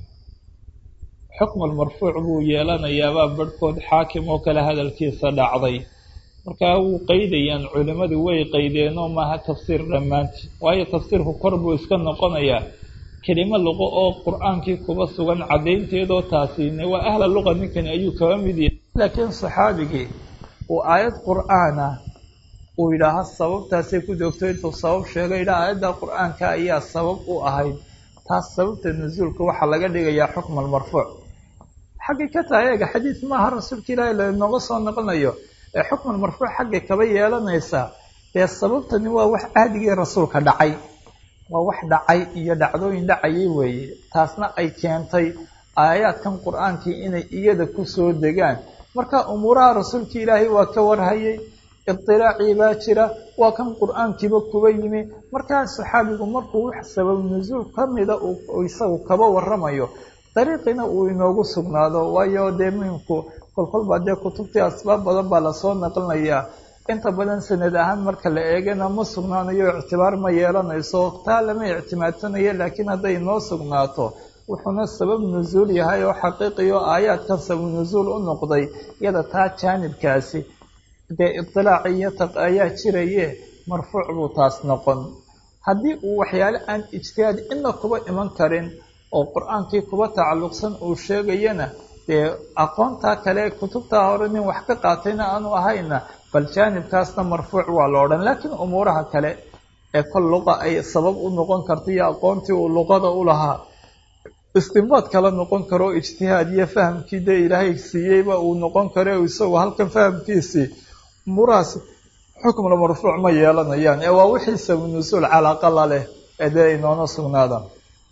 xukmu lmarfuuc buu yeelanayaabaa barhkood xaakim oo kale hadalkiisa dhacday markaa wuu qeydayaan culimmadu way qeydeenoo maaha tafsiir dhammaantii waayo tafsiirku kor buu iska noqonayaa kelimo luqo oo qur-aankii kuba sugan caddaynteedoo taasine waa ahla luqa ninkani ayuu kaba mid yahay laakiin saxaabigii uu aayad qur-aana uu yidhaaha sababtaasay ku joogto intuu sabab sheegay yidhaha aayadda qur-aanka ayaa sabab u ahayd taas sababta nusuulka waxaa laga dhigayaa xukma almarfuuc xaggay ka tahay eega xadiid maaha rasuulka ilaahi lanooga soo noqonayo ee xukman marfuuc xaggay kaba yeelanaysaa dee sababtani waa wax ahdigii rasuulka dhacay waa wax dhacay iyo dhacdooyin dhacayay weeye taasna ay keentay aayaadkan qur-aankii inay iyada kusoo degaan marka umuuraha rasuulka ilaahay waa ka warhayay idilaacii baa jira waa kan qur-aankiiba kuba yimi markaa saxaabigu markuu wax sabab nusuul ka mida uu isagu kaba waramayo dariiqina uu inoogu sugnaado waayo dee muhimku kolkolbaa dee kutubtii asbaab badan baa lasoo naqlinayaa inta badan sanad ahaan marka la eegana ma sugnaanayo ictibaar ma yeelanayso taa lama ictimaadsanayo laakiin hadday noo sugnaato wuxuuna sabab nusuul yahay oo xaqiiqiyo aayaadkan sabab nusuul u noqday iyada taa jaanibkaasi dee idilaac iyo taq ayaa jiraye marfuuc buu taas noqon haddii uu waxyaale aan ijtihaad ina kuba iman karin oo qur-aankii kuba tacalluqsan uu sheegayana dee aqoontaa kale kutubtaa hore nin wax ka qaatayna aanu ahayna bal jaanibkaasna marfuuc waa la odhan laakiin umuuraha kale ee kol luqa ay sabab u noqon karta iyo aqoontii uu luqada u lahaa istinbaad kala noqon karo ijtihaad iyo fahamkii dee ilaahay siiyeyba uu noqon karo isagu halkan fahamkiisii umuurahaas xukmla marfuuc ma yeelanayaan ee waa wixii sabu nusuul calaaqa la leh ee dee inoona sugnaadaan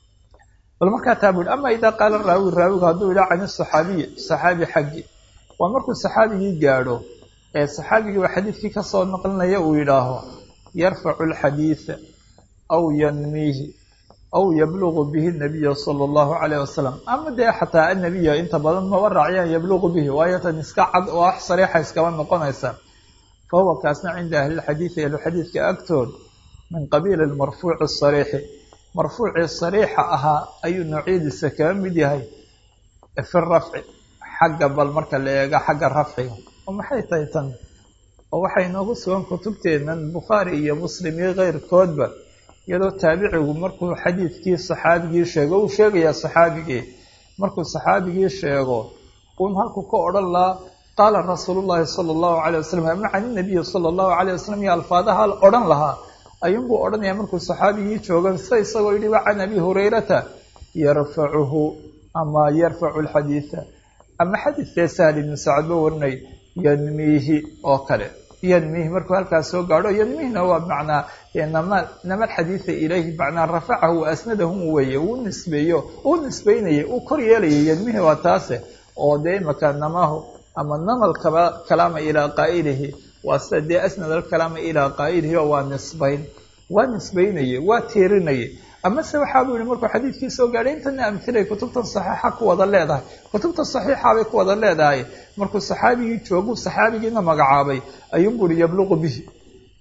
bal markaa taa bui ama idaa qaala raawi raawigu hadduu yidhaha can saxaabiyi saxaabi xaggi waa markuu saxaabigii gaadho ee saxaabigii waa xadiidkii kasoo naqlinaya uu yidhaaho yarfacu alxadiida aw yanmiihi aw yablugu bihi nabiya sala allahu calayh wasalam ama dee xataa annabiya inta badan maba raaciyaan yablugu bihi waayo tan iska cad oo wax sariixa iskaba noqonaysa fa huwa kaasna cinda ahlilxadiidi ahluxadiidka agtood min qabiili lmarfuuci asariixi marfuucii sariixa ahaa ayuu noocyadiisa kaga mid yahay fi rafci xagga bal marka la eega xagga rafciga oo maxay tahay tan oo waxay noogu sugan kutubteennan bukhaari iyo muslim iyo keyrkoodba iyadoo taabicigu markuu xadiidkii saxaabigii sheego uu sheegayaa saxaabigii markuu saxaabigii sheego uun halku ka odhan lahaa qaala rasuulu llaahi sala allahu calay wasalam ama can inabiyi sala allahu calayh wasalam iyo alfaadaha odhan lahaa ayuunbuu odhanayaa markuu saxaabigii jooga sida isagoo yidhi wa can abi hurayrata yarfacuhu ama yarfacu alxadiida ama xadiidkee sahl ibnu sacad ba warinay yanmiihi oo kale yanmiihi markuu halkaas soo gaadho yanmiihna waa macnaa nama nama alxadiida ilayhi macnaa rafacahu wa asnadahu weeye uu nisbeeyo uu nisbeynayay uu kor yeelayay yanmiihi waa taase oo dee imaka namahu ama nama alkalaama ilaa qaa'ilihi waa sida dee asnad alkalaama ilaa qaa'ilihi oo waa nisbayn waa nisbaynaye waa tiirinaye amase waxaa buu yihi markuu xadiidkii soo gaadhay intana amhilay kutubtan saxiixa ku wada leedahay kutubta saxiixa bay ku wada leedahay markuu saxaabigii joogu saxaabigiina magacaabay ayuunbuu ihi yabluqu bihi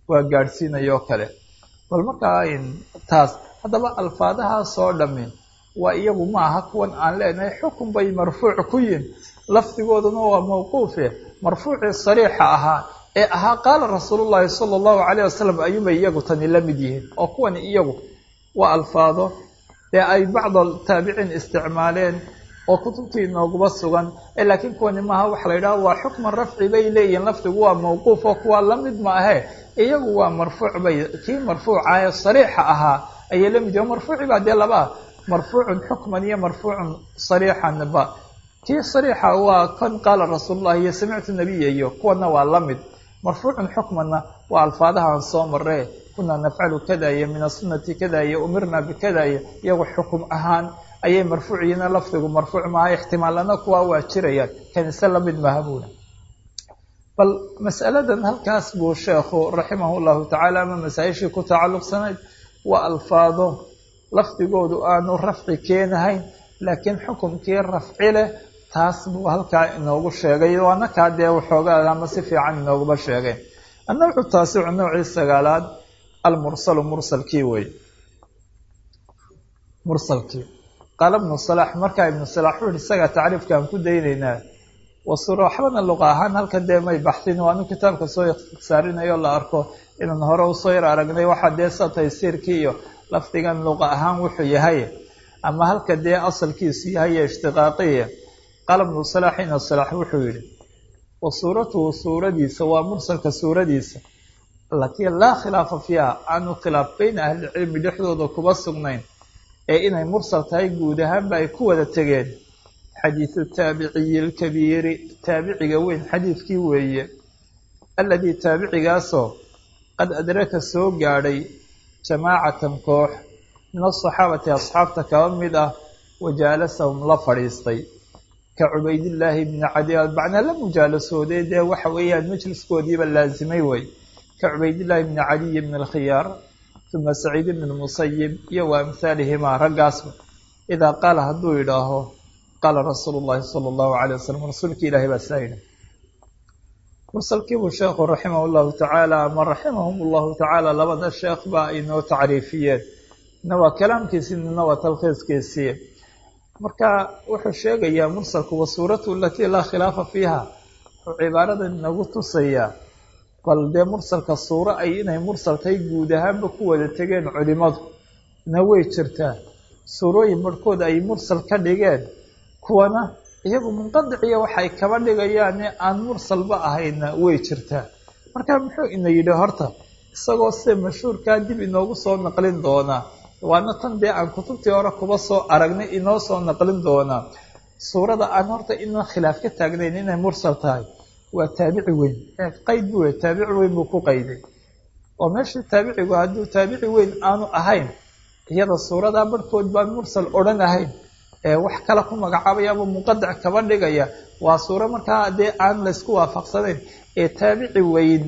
waa gaadhsiinayoo kale bal markaa taas haddaba alfaadahaasoo dhammi waa iyagu ma aha kuwan aan leenahay xukun bay marfuuc ku yihin lafdigooduna waa mawquufe marfuucii sariixa ahaa ee ahaa qaala rasuulullaahi sala allahu calayh wasalam ayuunbay iyagu tani la mid yihiin oo kuwani iyagu waa alfaado dee ay bacda taabiciin isticmaaleen oo kutubtii inooguma sugan laakiin kuwani maaha waxa la yidhaha waa xukman rafci bay leeyihiin lafdigu waa mawquuf oo kuwaa la mid ma ahe iyagu waa marfuuc bay kii marfuuca ee sariixa ahaa ayay la mid yihin marfuuci baa dee laba ah marfuucun xukman iyo marfuucun sariixanba kii sariixa waa kan qaala rasuulullahi iyo samictu nabiya iyo kuwana waa la mid marfuucun xukmanna waa alfaadahaan soo maree kunaa nafcalu kada iyo min asunati kada iyo umirna bikada iyo iyagu xukum ahaan ayay marfuuciyiina lafdigu marfuuc maaha ixtimaalana kuwa waa jirayaan kanise lamid maha buuna bal mas'aladan halkaas buu sheekhu raximah llahu tacaala ama masaa-ishii ku tacalluqsanayd waa alfaado lafdigoodu aanu rafci keenahayn laakiin xukumkii rafci leh taas buu halkaa inoogu sheegay waana kaa dee waxoogaa ama si fiican inooguma sheegay annawcu taasicu noocii sagaalaad almursalu mursalkii wey mursalkii qaala ibnu salax markaa ibnu salax wuxu uhi isagaa tacriifkaan ku daynaynaa wasura waxbana luqa ahaan halkan dee may baxsin waanu kitaabka soo ikhtisaarinayo la arko inaan hore usoo yar aragnay waxaa dee sa taysiirkii iyo lafdigan luqa ahaan wuxuu yahay ama halka dee asalkiisu yahay ishtiqaaqiya qaala ibnu salax ina salax wuxuu yihi wa suuratuhu suuradiisa waa mursalka suuradiisa alatii laa khilaafa fiiha aanu khilaaf beyna ahlilcilmi dhexdooda kuba sugnayn ee inay mursal tahay guud ahaanba ay ku wada tegeen xadiidu taabiciyi lkabiiri taabiciga weyn xadiidkii weeye alladii taabicigaasoo qad adraka soo gaadhay jamaacatan koox min asaxaabati asxaabta kaba mid ah wajaalasahum la fadhiistay ka cubaydillaahi bni cadi macnaa la mujaalasooday dee waxa weeyaan majliskoodiiba laasimay wey ka cubaydillaahi bni cadiyi bni alkhiyaar uma saciid bni lmusayib iyo wa amhaalihimaa raggaasba idaa qaala hadduu yidhaaho qaala rasuulu llahi sala allahu calay wasalam rasuulkii ilaahay baa saa yidhi mursalkiibuu sheekhu raximah llahu tacaala ama raximahum llahu tacaala labada sheekh ba ay noo tacriifiyeen nina waa kalaamkiisii nina waa talkhiiskiisii marka wuxuu sheegayaa mursalku wa suuratu alatii laa khilaafa fiiha wuxuu cibaaradan inagu tusayaa bal dee mursalka suuro ay inay mursal tahay guud ahaanba ku wada tegeen culimadu na way jirtaa suurooyin barhkood ay mursal ka dhigeen kuwana iyagu munqadiciya waxay kaba dhigayaane aan mursalba ahayna way jirtaa marka muxuu ina yidhi horta isagoo sida mashhuurkaa dib inoogu soo naqlin doonaa waana tan dee aan kutubtii hore kuba soo aragnay inoo soo naqlin doonaa suurada aan horta inaan khilaaf ka taagnayn inay mursal tahay waa taabici weyn qayd bu wey taabici weyn buu ku qayday oo meeshii taabicigu hadduu taabici weyn aanu ahayn iyada suuradaa barhkood baan mursal odhan ahayn ee wax kale ku magacaabayaaba muqadac kaba dhigaya waa suuro markaa dee aan laysku waafaqsanayn ee taabici weyn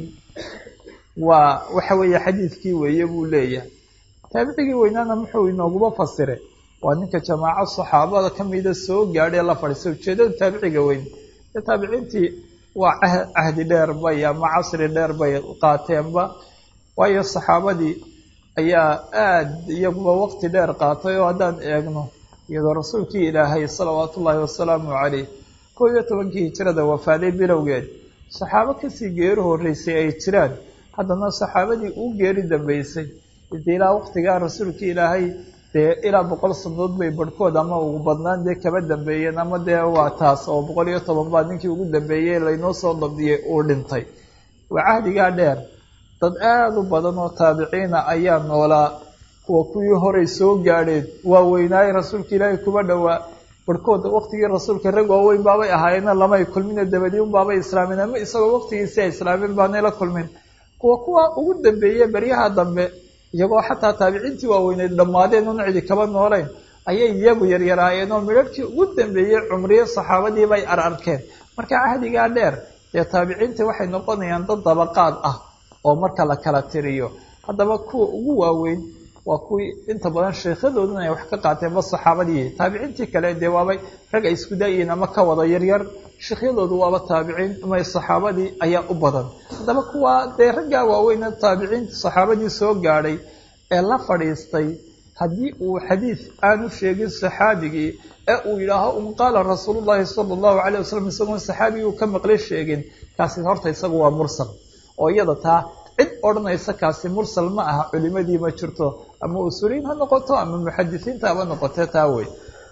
waa waxa weeye xadiidkii weeye buu leeyahay taabicigii weynaana muxuu inooguma fasiray waa ninka jamaaco saxaabada kamida soo gaadhay la fadhiistay ujeedada taabiciga weyn ee taabiciintii waa cahdi dheer bay ama casri dheer bay qaateenba waayo saxaabadii ayaa aada iyaguba waqti dheer qaatay oo haddaan eegno iyadoo rasuulkii ilaahay salawaatu ullaahi wasalaamu caleyh kow iyo tobankii hijirada wafaaday bilowgeed saxaabo kasii geeri horreysay ay jiraan haddana saxaabadii uu geeri dambeysay dee ilaa waqtigaa rasuulkii ilaahay dee ilaa boqol sanadood bay barhkood ama ugu badnaan dee kaba dambeeyeen ama dee waa taas oo boqol iyo toban baa ninkii ugu dambeeyey laynoo soo dabdiyey uu dhintay waa cahdigaa dheer dad aada u badan oo taabiciina ayaa noolaa kuwa kuwii horay soo gaadheen waa weynaaye rasuulka ilaahay kuba dhowaa barhkood waqtigii rasuulka rag waaweyn baabay ahaayeena lamay kulmine dabadii un baabay islaameen ama isagoo waqtigiisi ay islaameen baanay la kulmin kuwa kuwa ugu dambeeye beryaha dambe iyagoo xataa taabiciintii waaweyneed dhammaadeen un cidi kaba noolayn ayay iyagu yaryaraayeen oo midharhkii ugu dambeeyey cumriye saxaabadii bay ar arkeen marka cahdigaa dheer dee taabiciintii waxay noqonayaan dad dabaqaad ah oo marka la kala tiriyo haddaba kuwa ugu waaweyn waa kuwii inta badan sheekhadooduna ay wax ka qaateen ba saxaabadii taabiciintii kale dee waabay rag ay isku daayiin ama ka wada yaryar sheekhyadoodu waaba taabiciin ama saxaabadii ayaa u badan haddaba kuwaa dee raggaa waaweyne taabiciinta saxaabadii soo gaadhay ee la fadhiistay haddii uu xadiid aanu sheegin saxaabigii ee uu yidhaaho un qaala rasuulu llaahi sala allahu calayh wasalam isagoon saxaabigii uu ka maqlay sheegin kaasi horta isagu waa mursal oo iyada taa cid odhanaysa kaasi mursal ma aha culimadii ma jirto ama usuuliyiin ha noqoto ama muxadisiinta haba noqote taa wey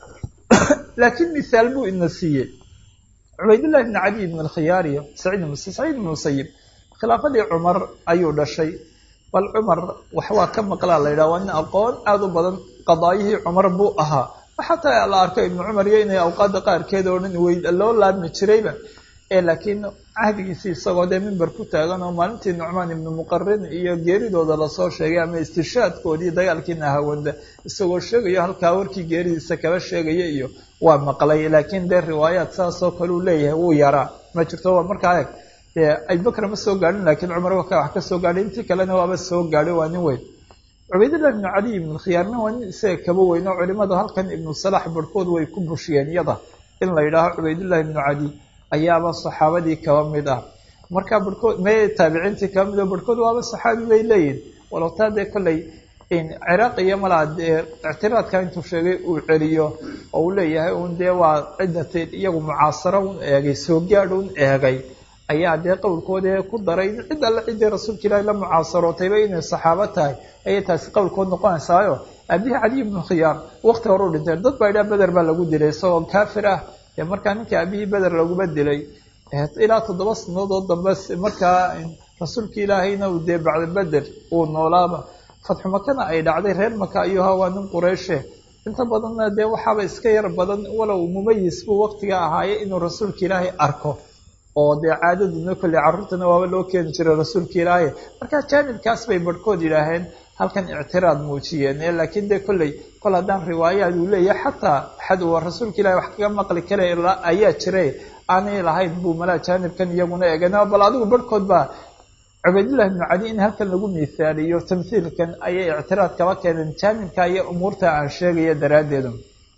laakiin misaal buu ina siiyey cubaydullahi bni cali ibn alkhiyaariyo saciid saciid ibn musayib khilaafadii cumar ayuu dhashay bal cumar wax waa ka maqlaa la yidhaha waa nin aqoon aada u badan qadaayihii cumar buu ahaa xataa la arko ibnu cumar iyo inay awqaada qaarkeed oo dhan wey loo laabmi jirayba ee laakiin cahdigiisii isagoo dee mimber ku taagan oo maalintii nucmaan ibnu muqarin iyo geeridooda lasoo sheegay ama istishaadkoodii dagaalkii nahawanda isagoo sheegayo halkaa warkii geeridiisa kaba sheegaya iyo waa maqlay laakiin dee riwaayaad saasoo kale uu leeyahay wuu yaraa ma jirto waa markaa eeg dee abubakr ma soo gaadhin laakiin cumar waka wax ka soo gaadhay intii kalena waaba soo gaadhay waa nin weyn cubaydullah ibnu caliy ibnu khiyaarna waa nin isaga kaba weyn oo culimadu halkan ibnu salax barhkood way ku bushiyeen iyada in la yidhaaho cubaydullahi ibnu cali ayaaba saxaabadii kaba mid ah markaa barhkood me taabiciintii kaba mid oo barhkood waaba saxaabi bay leeyihin walow taa dee kolley ciraaq iyo malaa dee ictiraadka intuu sheegay uu celiyo oo uu leeyahay un dee waa ciddati iyagu mucaasaro un eegay soo gaadh un eegay ayaa dee qowlkoodee ku daray in cid alle ciddii rasuulka ilaahi la mucaasarootayba inay saxaabo tahay ayay taasi qowlkood noqonaysaayo aabihii caliy ibnu khiyaar waqti hore u dhintay dad baa idhaa beder baa lagu dilay isagoo kaafir ah dee markaa ninkii aabihii beder laguma dilay ilaa toddoba sanadood dambe markaa rasuulka ilaahayna uu dee bacda beder uu noolaaba fatxu makana ay dhacday reer maka ayuu ahaa waa nin qureyshe inta badanna dee waxaaba iska yar badan walow mumayis buu waqtiga ahaaye inuu rasuulka ilaahay arko oo dee caadaduna kolley carruurtana waaba loo keeni jiray rasuulka ilaahay markaa jaanibkaas bay barhkood yidhaaheen halkan ictiraad muujiyeen ee laakiin dee kolley kol haddaan riwaayaad uu leeyahay xataa xad uu rasuulka ilahay wax kaga maqli kara ayaa jiray aanay lahayn buu malaa jaanibkan iyaguna eegeen bal adigu barhkood baa cubaydullahi ibnu cali in halkan lagu miisaaliyo tamhiilkan ayay ictiraad kaba keeneen jaanibka iyo umuurta aan sheegaya daraaddeedu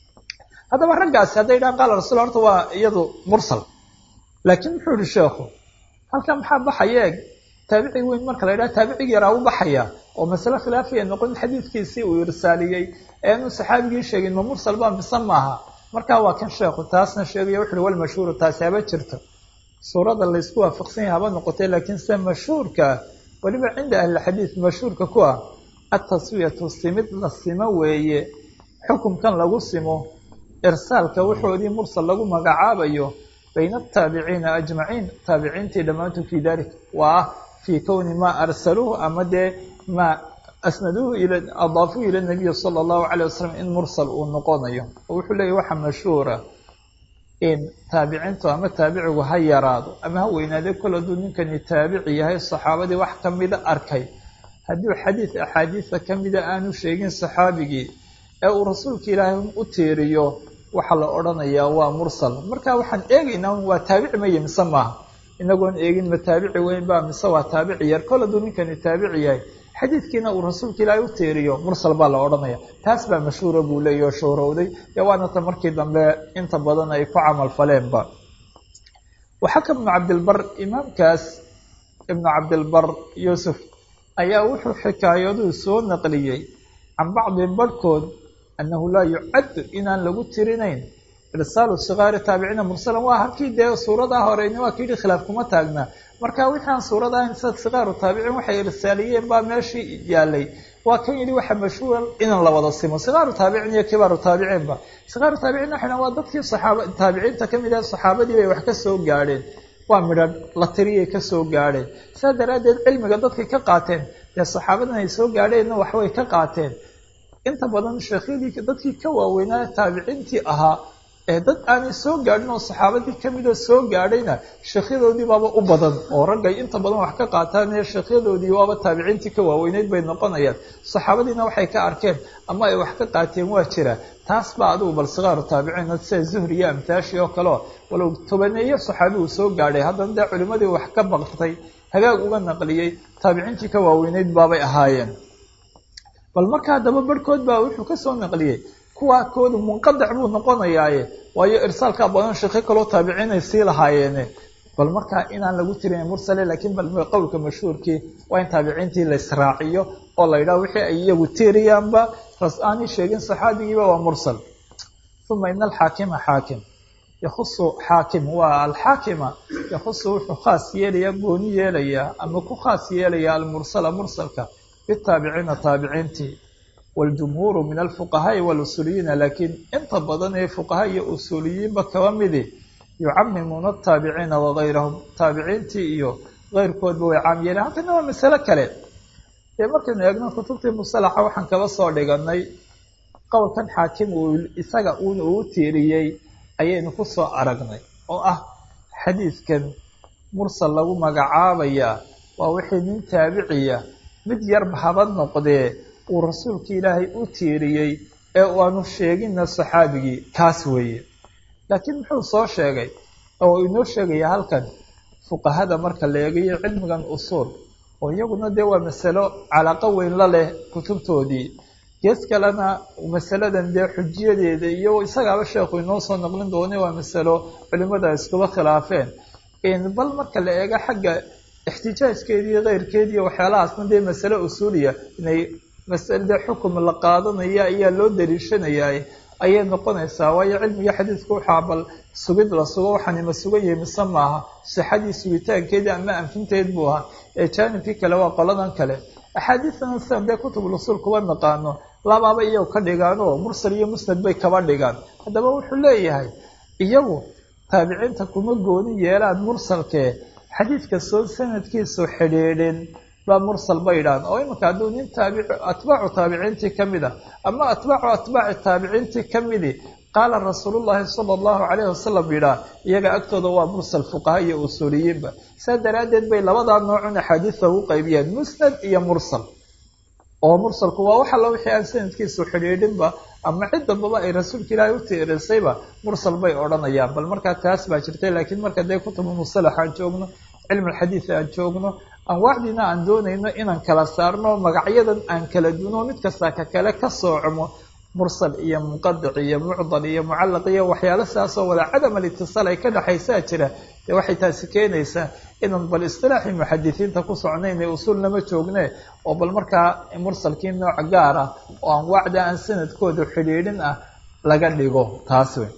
haddaba raggaasi hadday dhahaan qaala rasul horta waa iyadu mursal laakiin muxuu yihi sheekhu halkan maxaa baxaya eeg taabici weyn marka la yidhaha taabicigi yaraa u baxaya oo masale khilaafiya noqon xadiidkiisii uu irsaaliyey eanu saxaabigii sheegin ma mursal baa mise maaha markaa waa kan sheekhu taasna sheegaya wuxu uhi walmashhuuru taasi haba jirto suurada laysku waafaqsan yahay haba noqotay laakiin se mashhuurka weliba cinda ahlilxadiid mashhuurka ku ah ataswiyatu simid la simo weeye xukumkan lagu simo irsaalka wuxoodii mursal lagu magacaabayo bayna ataabiciina ajmaciin taabiciintii dhammaantood fii dalik waa fii kowni maa arsaluuhu ama dee maa asnaduuhu ila adaafuhu ila nabiyi sala allahu calay wasalam in mursal uu noqonayo oo wuxuu leeyahy waxa mashhuura in taabiciintu ama taabicigu ha yaraado ama ha weynaade kol hadduu ninkani taabici yahay saxaabadii wax kamida arkay hadduu xadiid axaadiisa kamida aanu sheegin saxaabigii ee uu rasuulka ilaahay u tiiriyo waxaa la odhanayaa waa mursal marka waxaan eegaynaa waa taabici maya mise maaha inagoon eegin ma taabici weyn baa mise waa taabici yar kol hadduu ninkani taabici yahay xadiidkiina uu rasuulka ilaahay u tiiriyo mursal baa la odhanaya taas baa mashhuura buu leeyahy oo shoorowday dee waana ta markii dambe inta badan ay ku camal faleenba waxaka ibnu cabdilbar imaamkaas ibnu cabdilbar yuusuf ayaa wuxuu xikaayaduu soo naqliyey can bacdi barhkood annahu laa yucaddu inaan lagu tirinayn irsaalu sikaari taabiciina mursalan waa halkii dee suuradaa horeyni waa kayidhi khilaaf kuma taagnaa marka wixii aan suurad ahayn sida sikaaru taabiciin waxay irsaaliyeen baa meeshii yaalay waa kan yidhi waxa mashhuura inaan la wada simo sikaaru taabiciin iyo kibaaru taabiciinba sikaaru taabiciin waxay waa dadkii saxaaba taabiciinta kamid ah saxaabadii bay wax ka soo gaadheen waa midhan la tiriyay ka soo gaadheen saa daraaddeed cilmiga dadkay ka qaateen dee saxaabadan ay soo gaadheenna waxbay ka qaateen inta badan sheekhyadii dadkii ka waaweynaa taabiciintii ahaa ee dad aanay soo gaadhin oo saxaabadii kamida soo gaadhayna sheekhyadoodii baaba u badan oo raggay inta badan wax ka qaataan ee sheekhyadoodii waaba taabiciintii ka waaweyneyd bay noqonayaan saxaabadiina waxay ka arkeen ama ay wax ka qaateen waa jira taas baa adigu bal sikaaru taabiciin sida zuhri iyo amtaashii oo kaleo walow tobaneeyo saxaabi uu soo gaadhay haddana dee culimadii wax ka baqtay hagaag uga naqliyey taabiciintii ka waaweyneyd baabay ahaayeen bal markaa haddaba barhkood baa wuxuu kasoo naqliyey kuwaa koodu munqadac buu noqonayaaye waayo irsaalkaa badan sheekho kaloo taabiciinay sii lahaayeene bal markaa inaan lagu tirin mursale laakiin bal qowlka mashhuurkii waa in taabiciintii la israaciyo oo la yidhaha wixii ay iyagu tiiriyaanba ras aanay sheegin saxaabigiiba waa mursal uma ina alxaakima xaakim yakhusu xaakim waa alxaakima yakhusu wuxuu khaas yeelayaa gooni yeelayaa ama ku khaas yeelayaa almursala mursalka bitaabiciina taabiciintii waljumhuuru min alfuqahaai walusuuliyiina laakiin inta badan ee fuqaha iyo usuuliyiinba kaba midi yucamimuuna ataabiciina wagayrahum taabiciintii iyo keyrkoodba way caam yeeleen halkana waa masalo kale dee markaynu eegno kutubtii musalaxa waxaan kaba soo dhiganay qowlkan xaakim uu isaga uuna uu tiiriyey ayaynu ku soo aragnay oo ah xadiidkan mursal lagu magacaabayaa waa wixii nin taabiciya mid yarba haba noqdee uu rasuulka ilaahay u tiiriyey ee aanu sheegina saxaabigii kaas weeye laakiin muxuu soo sheegay oo inoo sheegaya halkan fuqahada marka la eegayo cilmigan usuul oo iyaguna dee waa masalo calaqo weyn la leh kutubtoodii gees kalena masaladan dee xujiyadeeda iyo isagaaba sheekhu inoo soo noqlin doona waa masalo culimada iskuba khilaafeen bal marka la eego xagga ixtijaajkeediiyo keyrkeediiyo waxyaalahaasna dee masale usuuliya inay masalade xukum la qaadanaya ayaa loo daliishanayaa ayay noqonaysaa waayo cilmiga xadiidku waxaa bal sugid la sugo waxaanima sugan yahay mise maaha sixadii sugitaankeedii ama anfinteed buu ahaa ee jaanibkii kale waa qoladan kale axaadiidtana sidan dee kutubul usuul kuba naqaano labaaba iyagu ka dhigaan oo mursal iyo musnad bay kaba dhigaan haddaba wuxuu leeyahay iyagu taabiciinta kuma gooni yeelaan mursalkee xadiidka soo sanadkiisu xidhiidhin baa mursal bay idhahan oo iminka hadduu nin taabic atbaacu taabiciintii ka mid a ama atbaacu atbaaci taabiciintii ka midi qaala rasuulullahi sala allahu calayhi wasalam yidhaah iyaga agtooda waa mursal fuqaha iyo usuuliyiinba saa daraaddeed bay labadaa noocun axaadiista ugu qaybiyeen musnad iyo mursal oo mursalku waa wax alla wixii aan sanadkiisu xidhiidhinba ama cid dambaba ay rasuulka ilaahay u tiirisayba mursal bay odhanayaan bal markaa taas baa jirtay laakiin marka dee kutubu musalax aan joogno cilmi alxadiid aan joogno anwaacdiina aan doonayno inaan kala saarno magacyadan aan kala duno mid kasta ka kale ka soocmo mursal iyo munqadic iyo mucdal iyo mucallaq iyo waxyaalo sidaasoo wada cadam alitisaal ay ka dhexaysaa jira dee waxay taasi keenaysaa inaan bal istilaaxii muxadisiinta ku socnayn ee usuulnama joogne oo bal markaa mursalkii nooc gaar ah oo anwaacda aan sanadkooda xidhiidhin ah laga dhigo taas wey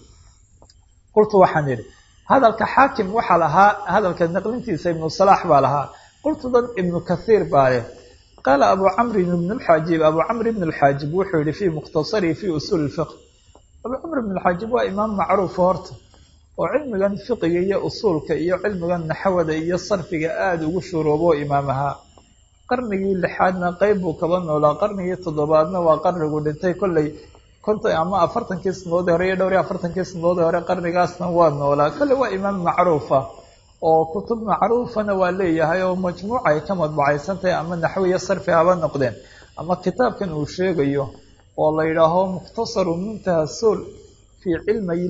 qultu waxaan idhi hadalka xaakim waxaa lahaa hadalka naqlintiisa ibnu salaax baa lahaa qultudan ibnu kathiir baa leh qaala abu camrin ibn lxaajib abu camr ibn lxaajib wuxuu yihi fii mukhtasarihi fii usuuli lfiqh abu camr ibn lxaajib waa imaam macruufa horta oo cilmigan fiqiga iyo usuulka iyo cilmigan naxwada iyo sarfiga aada ugu shuruubo imaam ahaa qarnigii lixaadna qeyb buu kaba noolaa qarnigii toddobaadna waa qarnigu dhintay kolley konton ama afartankii sanadoodii hore iyo dhowr iyo afartankii sanadoodii hore qarnigaasna waa noolaa kolley waa imaam macruufa oo kutub macruufana waa leeyahay oo majmuuca ay ka madbacaysan tahay ama naxwiya sarfi haba noqdeen ama kitaabkan uu sheegayo oo la yidhaaho mukhtasaru muntaha suul fii cilmay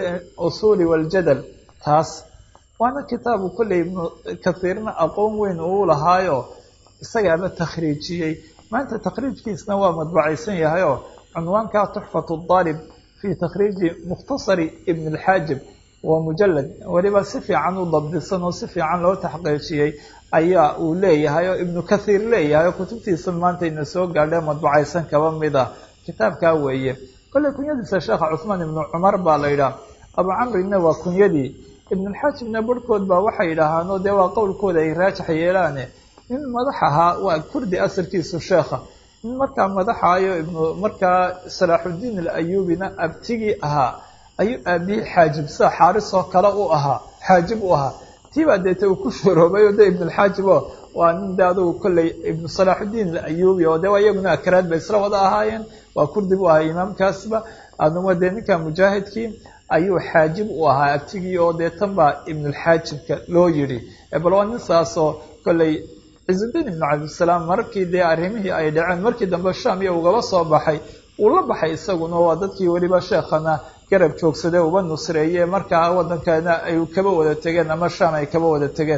usuuli waljadal taas waana kitaabu kolley ibnu kathiirna aqoon weyn uu lahaayo isagaaba takhriijiyey maanta takhriijkiisna waa madbacaysan yahay oo cunwaanka tuxfatu daalib fii takhriiji mukhtasari ibn alxaajib waa mujalad weliba si fiican u dabdisan oo si fiican loo taxqiijiyey ayaa uu leeyahay oo ibnu kathiir leeyahay oo kutubtiisa maanta ina soo gaadhee madbacaysan kaba mid ah kitaabkaa weeye kolley kunyadiisa sheekha cuhmaan ibnu cumar baa la yidhaah abu camrina waa kunyadii ibnulxaajibna barhkood baa waxay yidhaahaanoo dee waa qowlkooda ay raajax yeelaane nin madax ahaa waa kurdi asalkiisu sheekha nin markaa madaxaayo ibnu markaa salaaxuddiin alayuubina abtigii ahaa ayuu aabihii xaajib sida xaaris oo kale u ahaa xaajib u ahaa tiibaa deete uu ku shoroobay oo de ibnulxaajib o waa nin de adugu kolley ibnu salaaxuddiin alayuubi oo de waa iyaguna akaraad bay isla wada ahaayeen waa kurdi bu ahaa imaamkaasba aduma dee ninka mujaahidkii ayuu xaajib u ahaa abtigii oo dee tan baa ibnulxaajibka loo yidhi bal waa nin saasoo kolley cizudiin ibnu cabdisalaam markii dee arrimihii ay dhaceen markii dambe sham iyo ugaba soo baxay uu la baxay isaguna waa dadkii weliba sheekhana garab joogsadee uba nusreeye markaa waddankana ay kaba wada tegeen ama sham ay kaba wada tegeen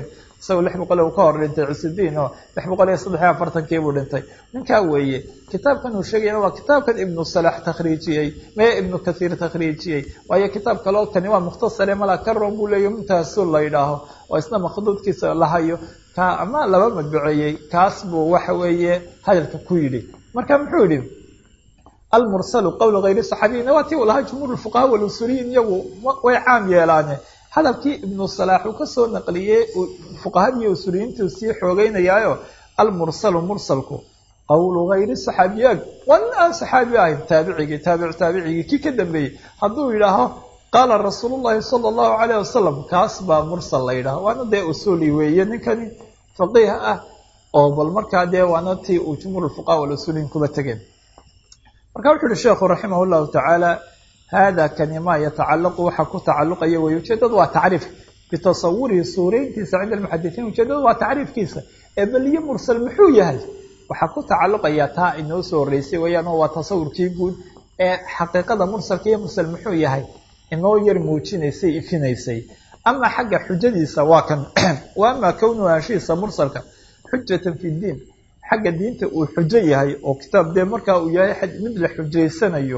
isagoo lix boqol uu ka hor dhintay cusudiin oo lix boqol iyo saddex iyo afartankii buu dhintay ninkaa weeye kitaabkan uu sheegayana waa kitaabkan ibnu salax takhriijiyey mee ibnu kathiir takhriijiyey waayo kitaab kaleo kani waa mukhtasare mala karon buu leeyahy muntaasul la yidhaaho oo isna makhduudkiisa la hayo ka ama laba madbuceeyey kaas buu waxa weeye hadalka ku yidhi marka muxuu yidhi almursalu qowl hayri saxaabiyina waa tii uu lahaa jumhuur fuqaha walusuliyiin iyagu way caam yeelaane hadalkii ibnu salaax uu kasoo naqliyey fuqahadii usuliyiintuu sii xoogeynayaayo almursalu mursalku qowlu hayri saxaabiyaag waa nin aan saxaabi ahayn taabicigii taabic taabicigii kii ka dambeeyey hadduu yidhaaho qaala rasuulu llahi sala allahu calayh wasalam kaas baa mursal la yidhaho waana dee usuli weeye ninkani faqiih ah oo bal markaa dee waana tii uu jumhuur fuqaha walusuliyiin kuba tegeen marka wuxu uhi sheekhu raximah llahu tacaala hada kani maa yatacalaqu waxa ku tacaluqaya wey ujeedadu waa tacriif bitasawurihi suurayntiisa cinda almuxadisiin ujeedadu waa tacriifkiisa ee beliye mursal muxuu yahay waxaa ku tacaluqaya taa inoo soo horeysay weyaan oo waa tasawurkii guud ee xaqiiqada mursalka iyo mursal muxuu yahay inoo yar muujinaysay ifinaysay ama xagga xujadiisa waa kan wa ama kownuhu anshihiisa mursalka xujatan fi diin xagga diinta uu xujo yahay oo kitaab dee markaa uu yahay mid la xujaysanayo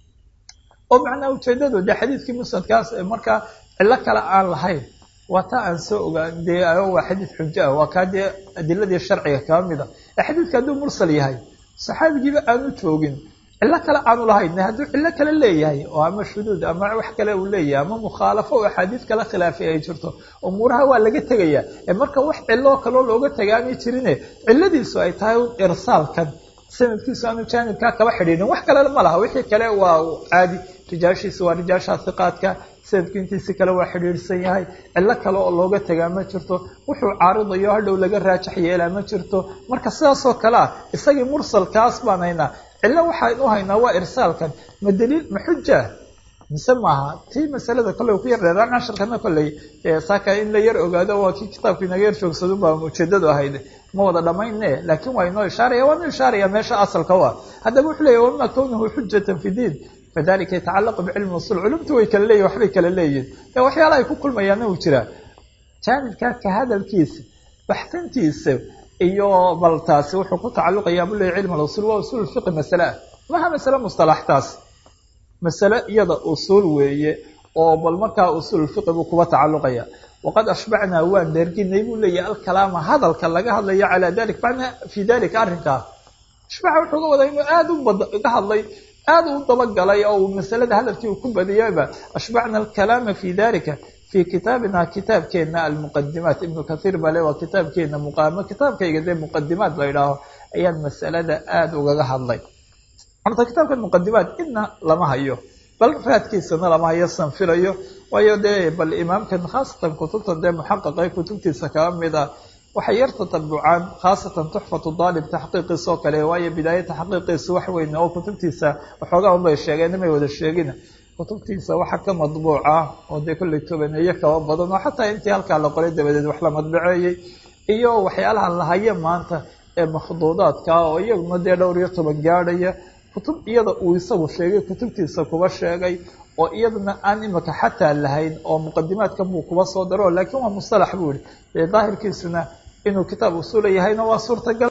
oo macnaha ujeedadu dee xadiidkii musnadkaas markaa cilo kale aan lahayn waa taa aan soo ogaan dee waa xadiid xujo ah waa kaa dee adiladii sharciga kaba mid a ee xadiidka hadduu mursal yahay saxaabigiiba aanu joogin cilo kale aanu lahayn hadduu cilo kale leeyahay oo ama shuduud ama wax kale uu leeyahay ama mukhaalafo oo axaadiid kala khilaafay ay jirto umuuraha waa laga tegaya ee marka wax ciloo kaloo looga tagaanay jirine ciladiisu ay tahay irsaalkan sanadkiisu aanu jaanibkaa kaba xidhiidhin wax kale ma laha wixii kale waa caadi rijaashiisa waa rijaasha hiqaadka sanadku intiisi kale waa xidhiidhsan yahay cilo kale oo looga tagaa ma jirto wuxuu caaridayo hadhow laga raajax yeelaa ma jirto marka sidaasoo kale ah isagii mursalkaas baan haynaa cilo waxaan u haynaa waa irsaalkan ma daliil ma xuja mise maaha tii masalada kolley ku yar dheeraan casharkana kolley saaka in la yar ogaado waa kii kitaabku inaga yar joogsadun baa ujeedadu ahayd ma wada dhamayne laakiin waa inoo ishaaraya waanu ishaaraya meesha asalka waa haddaba wuxuu leeyahy wama kownuhu xujatan fi diin fadalika yatacalaqu bicilmi usul culumtu way kala leeyihin waxbay kala leeyihin ee waxyaala ay ku kulmayaana uu jiraa jaanibkaa ka hadalkiisa baxsantiisa iyo bal taasi wuxuu ku tacaluqayaa bu leeyahy cilm alusul waa usul fiqi masale ah maha masale mustalaxtaas masale iyada usul weeye oo bal markaa usul fiqi buu kuba tacaluqaya waqad ashbacnaa waan dherginay buu leeyahay alkalaama hadalka laga hadlayo calaa dalik macnaa fii dalika arrinkaa ashbaca wuxuu ga wadaa inuu aada u ga hadlay aada u dabagalay oo masalada hadalkii uu ku badiyayba ashbacna alkalaama fi dalika fii kitaabina kitaabkeena almuqadimaat ibnu kathiir bale waa kitaabkeena muqaamo kitaabkayga dee muqadimaat la idhaaho ayaan masalada aada ugaga hadlay horta kitaabkan muqadimaat idna lama hayo bal raadkiisana lama hayo sanfilayo waayo dee bal imaamkan khaasatan kutubtan dee muxaqaqa kutubtiisa kaba mid a waxay yar tatabucaan khaasatan tuxfatu daalib taxqiiqiisa oo kale waayo bidaaya taxqiiqiisa wax weyn oo kutubtiisa waxoogaa unbay sheegeen imay wada sheegin kutubtiisa waxa ka madbuuca oo dee kolley tobaneeye kaba badan oo xataa intii halkaa la qoray dabadeed wax la madbaceeyey iyo waxyaalaha la haye maanta ee makhduudaadka oo iyaguna dee dhowr iyo toban gaadhaya kutub iyada uu isagu sheegay kutubtiisa kuba sheegay oo iyadana aan imika xataa lahayn oo muqadimaadkan buu kuba soo daro laakiin waa mustalax buu yihi dee daahirkiisuna inuu kitaab usula yahayna waa suurtagal